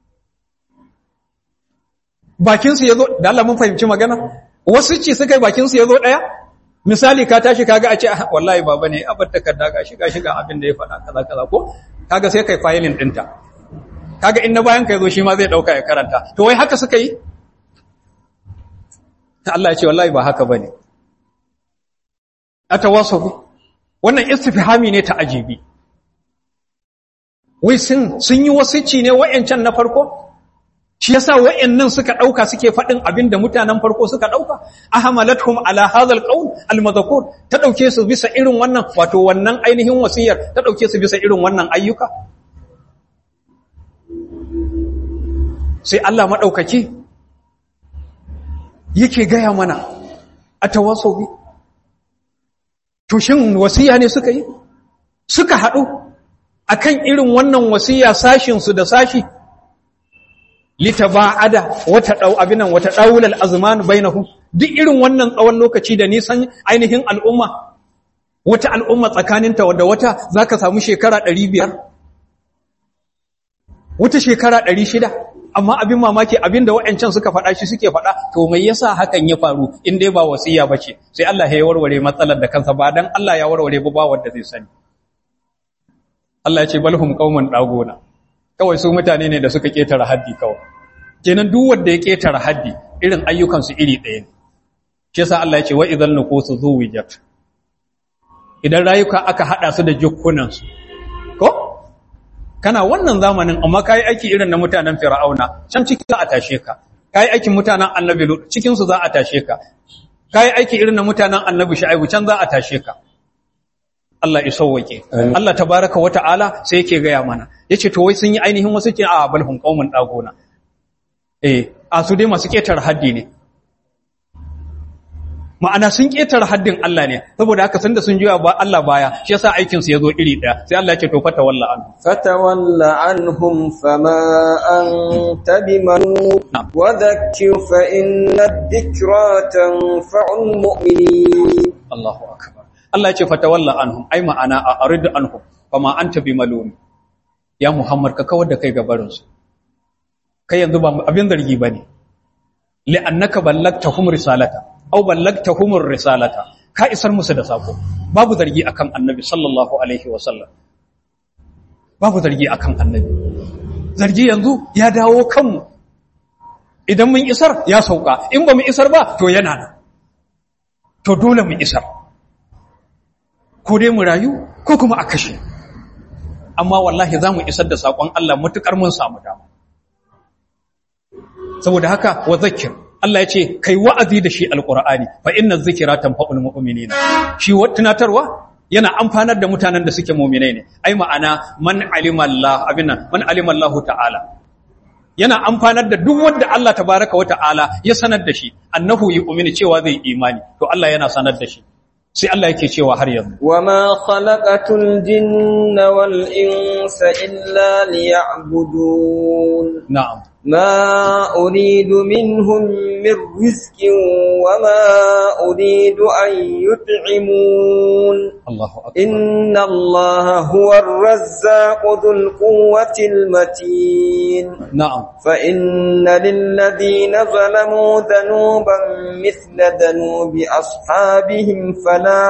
bakin su yazo da Allah mun fahimci magana wasu ci suka yi bakin su yazo daya misali ka tashi kaga a ce wallahi baba ne abar takarda ga shiga shiga abin da ya faɗa kaza kaza ko kaga sai kai filing ɗinta kaga in na bayan ka yazo shi ma zai dauka ya karanta to wai haka suka yi Allah ya ce wallahi ba haka bane atawasafu wannan istifhami ne ta ajibi wai sun sun yi wasici ne wayancan na farko shi yasa wayannan suka dauka suke fadin abin da mutanen farko suka dauka ahmalathum ala hadha alqawl almadhkur ta dauke su bisa irin wannan wato wannan ainihin wasiyar ta dauke su bisa irin wannan ayyuka sai Allah maɗaukaki yake gaya mana a tawasobi tushin wasiya ne suka yi suka haɗu akan irin wannan wasiya sashinsu da sashi litaba'ada wata dau abinan wata daulal azman bainahum duk irin wannan tsawon lokaci da nisan ainihin al'umma wata al'umma tsakaninta da wata zaka samu shekara 500 wata shekara 600 amma abin mamaki abin da wa'ancan suka faɗa shi suke faɗa to mai yasa hakan ya faru in dai ba wasiya bace sai Allah ya warware matsalar da kansa ba dan Allah ya warware ba ba wanda zai sani Allah ya ce balhum qauman dagona kawai su mutane ne da suka ketara haddi kawai kenan duk wanda ya ketara haddi irin ayyukan su iri ɗaya ne shi yasa Allah ya ce wa idzal nuqusu zuwijat idan rayuka aka hada su da jukkunan su ko kana wannan zamanin amma kai aiki irin na mutanen fir'auna can ciki za a tashe ka kai aikin mutanen annabi lut cikin su za a tashe ka kai aiki irin na mutanen annabi shu'aibu can za a tashe ka Allah ya sauwake Allah tabaraka wata'ala sai yake gaya mana yace to wai sun yi ainihin wasu ce a balhum qaumun dagona eh a su dai masu ketar haddi ne ma'ana sun ketar haddin Allah ne saboda haka sanda sun juya ba Allah baya shi yasa aikin su yazo iri daya sai Allah ya ce to fata walla an fatawalla anhum fama anta bimanu wa dhakkir fa inna dhikra tanfa'ul mu'minin Allahu akbar Allah ya ce fatawalla anhum ai ma'ana a arid anhum fama anta bimalum ya Muhammad ka kawar da kai gabarin su kai yanzu ba abin zargi bane li'annaka ballagtahum risalata aw ballagtahum risalata ka isar musu da sako babu zargi akan annabi sallallahu alaihi wasallam babu zargi akan annabi zargi yanzu ya dawo kanmu idan mun isar ya sauka in ba mu isar ba to yana nan to dole mu isar ko dai mu rayu ko kuma a kashe amma wallahi za mu isar da saƙon Allah matuƙar mun samu dama saboda haka wa zakir Allah ya ce kai wa'azi da shi alƙur'ani fa inna zikira tanfa'ul mu'minina shi tunatarwa yana amfanar da mutanen da suke mu'minai ne ai ma'ana man alima Allah abinna man alima Allah ta'ala yana amfanar da duk wanda Allah tabaraka wa ta'ala ya sanar da shi annahu yu'minu cewa zai imani to Allah yana sanar da shi sai Allah yake cewa har yanzu wama khalaqatul jinna wal insa illa liya'budun na'am ما أريد منهم من رزق وما أريد أن يطعمون الله أكبر إن الله هو الرزاق ذو القوة المتين نعم فإن للذين ظلموا ذنوبا مثل ذنوب أصحابهم فلا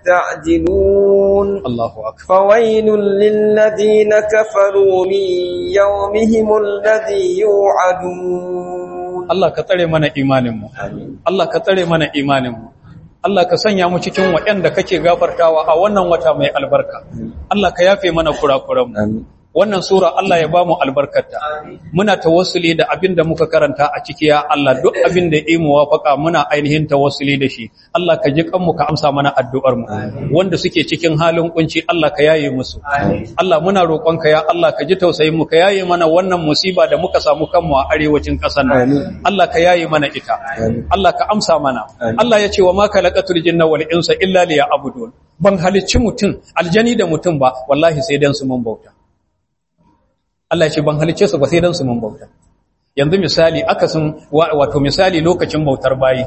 يستعجلون الله أكبر فويل للذين كفروا من يومهم الذي يوعدون Allah ka tsare mana imaninmu Allah ka tsare mana imaninmu Allah ka sanya mu cikin waɗanda kake gafartawa a wannan wata mai albarka Allah ka yafe mana kurakuranmu wannan sura Allah ya ba mu albarkarta muna tawassuli da abin da muka karanta a ciki ya Allah duk abin da ya muwafaka muna ainihin tawassuli da shi Allah ka ji kanmu ka amsa mana addu'ar mu wanda suke cikin halin kunci Allah ka yaye musu Allah muna roƙonka ya Allah ka ji tausayin mu ka yaye mana wannan musiba da muka samu kanmu a arewacin ƙasar nan Allah ka yaye mana ita Allah ka amsa mana Allah ya ce wa ma khalaqatul jinna wal insa illa liya'budun ban halicci mutum aljani da mutum ba wallahi sai dan su mun bauta Allah ya ce ban halicce su ba sai dan su mun bauta yanzu misali akasin wato misali lokacin bautar bayi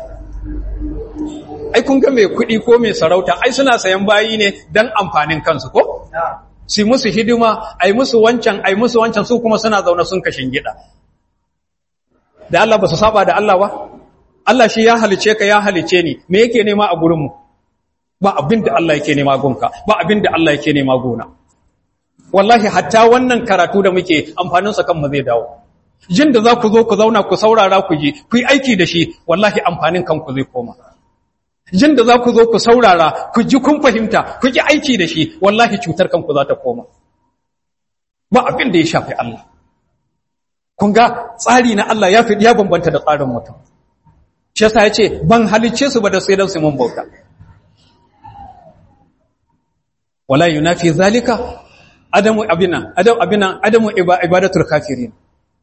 ai kun ga mai kuɗi ko mai sarauta ai suna sayan bayi ne dan amfanin kansu ko su musu hidima ai musu wancan ai musu wancan su kuma suna zaune sun kashin gida da Allah ba su saba da Allah ba Allah shi ya halice ka ya halice ni me yake nema a gurinmu ba abin da Allah yake nema gunka ba abin da Allah yake nema gona wallahi hatta wannan karatu da muke amfaninsa kanmu zai dawo jin da za ku zo ku zauna ku saurara ku ji ku yi aiki da shi wallahi amfanin kanku zai koma jin da za ku zo ku saurara ku ji kun fahimta ku ji aiki da shi wallahi cutar kanku za ta koma ba abin da ya shafi Allah kun ga tsari na Allah ya fi ya bambanta da tsarin mutum shi yasa yace ban halicce su ba da sai dan su mun bauta wala yunafi zalika adamu abina adam abina adamu ibadatul kafirin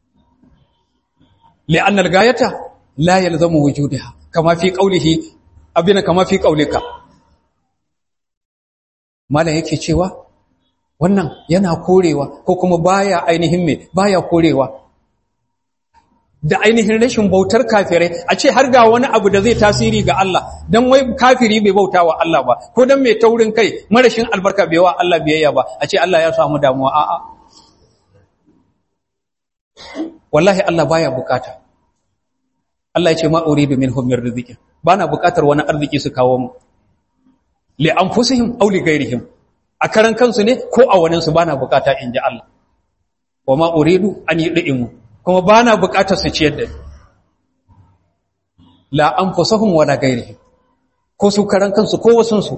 li'anna al-gayata la yalzamu wujudaha kama fi qawlihi abina kama fi qawlika mala yake cewa wannan yana korewa ko kuma baya ainihin me baya korewa da ainihin rashin bautar kafirai a ce har ga wani abu da zai tasiri ga Allah dan wai kafiri bai bauta wa Allah ba ko dan mai taurin kai marashin albarka bai wa Allah biyayya ba a ce Allah ya samu damuwa a'a wallahi Allah baya bukata Allah ya ce ma uridu minhum min rizqin bana bukatar wani arziki su kawo mu li anfusihim aw li ghairihim a karan kansu ne ko a wani su bana bukata inji Allah wa ma uridu an yudimu kuma ba na bukatar su ciyar da la an fusahun wala gairi ko su karan kansu ko wasunsu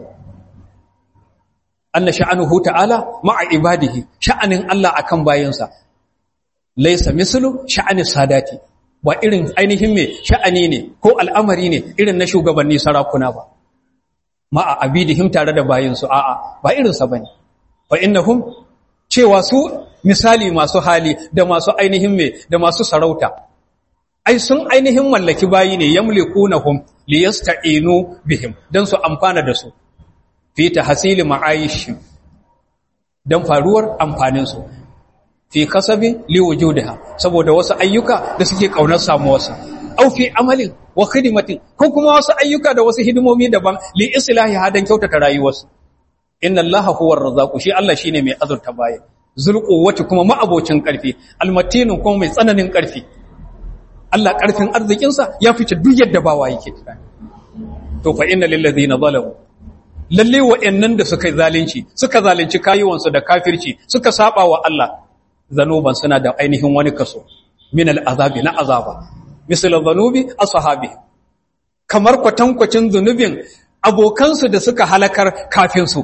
anna sha'anuhu ta'ala ma'a ibadihi sha'anin Allah akan bayansa laysa mislu sha'ani sadati ba irin ainihin me sha'ani ne ko al'amari ne irin na shugabanni sarakuna ba ma'a abidihim tare da bayansu a'a ba irin sa bane fa innahum cewa su misali masu hali da masu ainihin me da masu sarauta ai sun ainihin mallaki bayi ne yamlikunahum liyasta'inu bihim dan su amfana da su fi tahsili ma'ayish dan faruwar amfanin su fi kasabi liwujudiha saboda wasu ayyuka da suke kaunar samuwarsa au fi amalin wa khidmatin ko kuma wasu ayyuka da wasu hidimomi daban li islahi hadan kyautata rayuwarsu inna allaha huwa ar-razzaqu shi Allah shine mai azurta bayi zulquwwati kuma ma'abocin karfi almatinin kuma mai tsananin karfi Allah karfin arzikin sa ya fice duk yadda bawa yake tunani to fa inna lil ladina zalamu lalle wa'annan da suka zalunci suka zalunci kayuwansu da kafirci suka saba wa Allah zanuban suna da ainihin wani kaso min al-azabi na azaba misal zanubi ashabi kamar kwatankwacin zunubin abokansu da suka halakar kafin su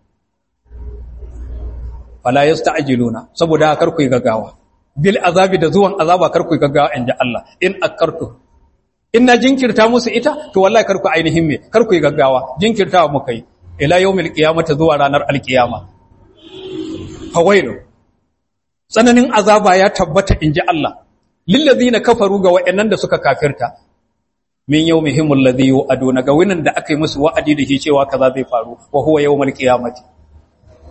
fala yasta'jiluna saboda kar ku yi gaggawa bil azabi da zuwan azaba kar ku yi gaggawa inda Allah in akartu in na jinkirta musu ita to wallahi kar ku ainihin me kar ku yi gaggawa jinkirtawa muka yi ila yawmil qiyamati zuwa ranar alqiyama fawailu tsananin azaba ya tabbata inji Allah lil ladina kafaru ga wayannan da suka kafirta min yawmihim alladhi yu'aduna ga wannan da aka yi musu wa'adi da shi cewa kaza zai faru wa huwa yawmul qiyamati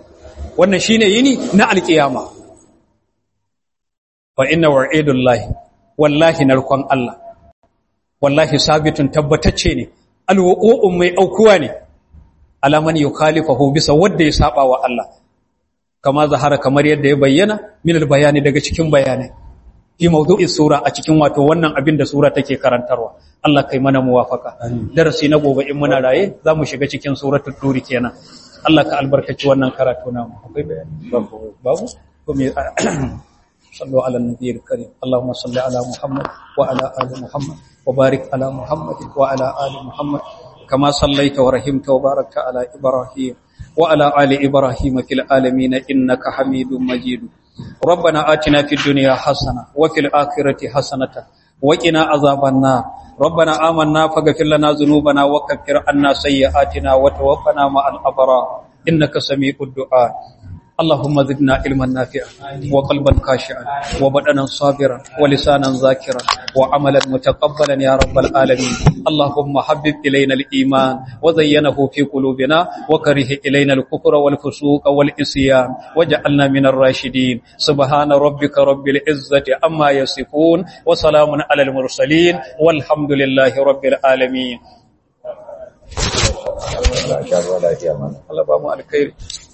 wannan shine yini na alqiyama fa inna wa'idullahi wallahi narkon Allah wallahi sabitun tabbatacce ne alwuqu'un mai aukuwa ne alaman yukhalifahu bisa wanda ya saba wa Allah kama zahara kamar yadda ya bayyana min bayani daga cikin bayanai fi mawdu'is sura a cikin wato wannan abin da sura take karantarwa Allah kai mana muwafaka darasi na gobe in muna raye zamu shiga cikin suratul turi kenan Allah ka albarkaci wannan karatu namu akwai bayani babu babu ko me sallu ala nabiyil karim Allahumma salli ala Muhammad wa ala ali Muhammad wa barik ala Muhammad wa ala ali Muhammad kama sallaita wa rahimta wa barakta ala Ibrahim wa ala ali Ibrahim fil alamin innaka Hamidum Majid ربنا آتنا في الدنيا حسنة وفي الآخرة حسنة وقنا عذاب النار ربنا آمنا فاغفر لنا ذنوبنا وكفر عنا سيئاتنا وتوفنا مع الأبرار إنك سميع الدعاء اللهم زدنا علما نافعا وقلبا خاشعا وبدنا صابرا ولسانا ذاكرا وعملا متقبلا يا رب العالمين اللهم حبب إلينا الإيمان وزينه في قلوبنا وكره إلينا الكفر والفسوق والإسيان وجعلنا من الراشدين سبحان ربك رب العزة عما يصفون وسلام على المرسلين والحمد لله رب العالمين Allah ba mu alkhairi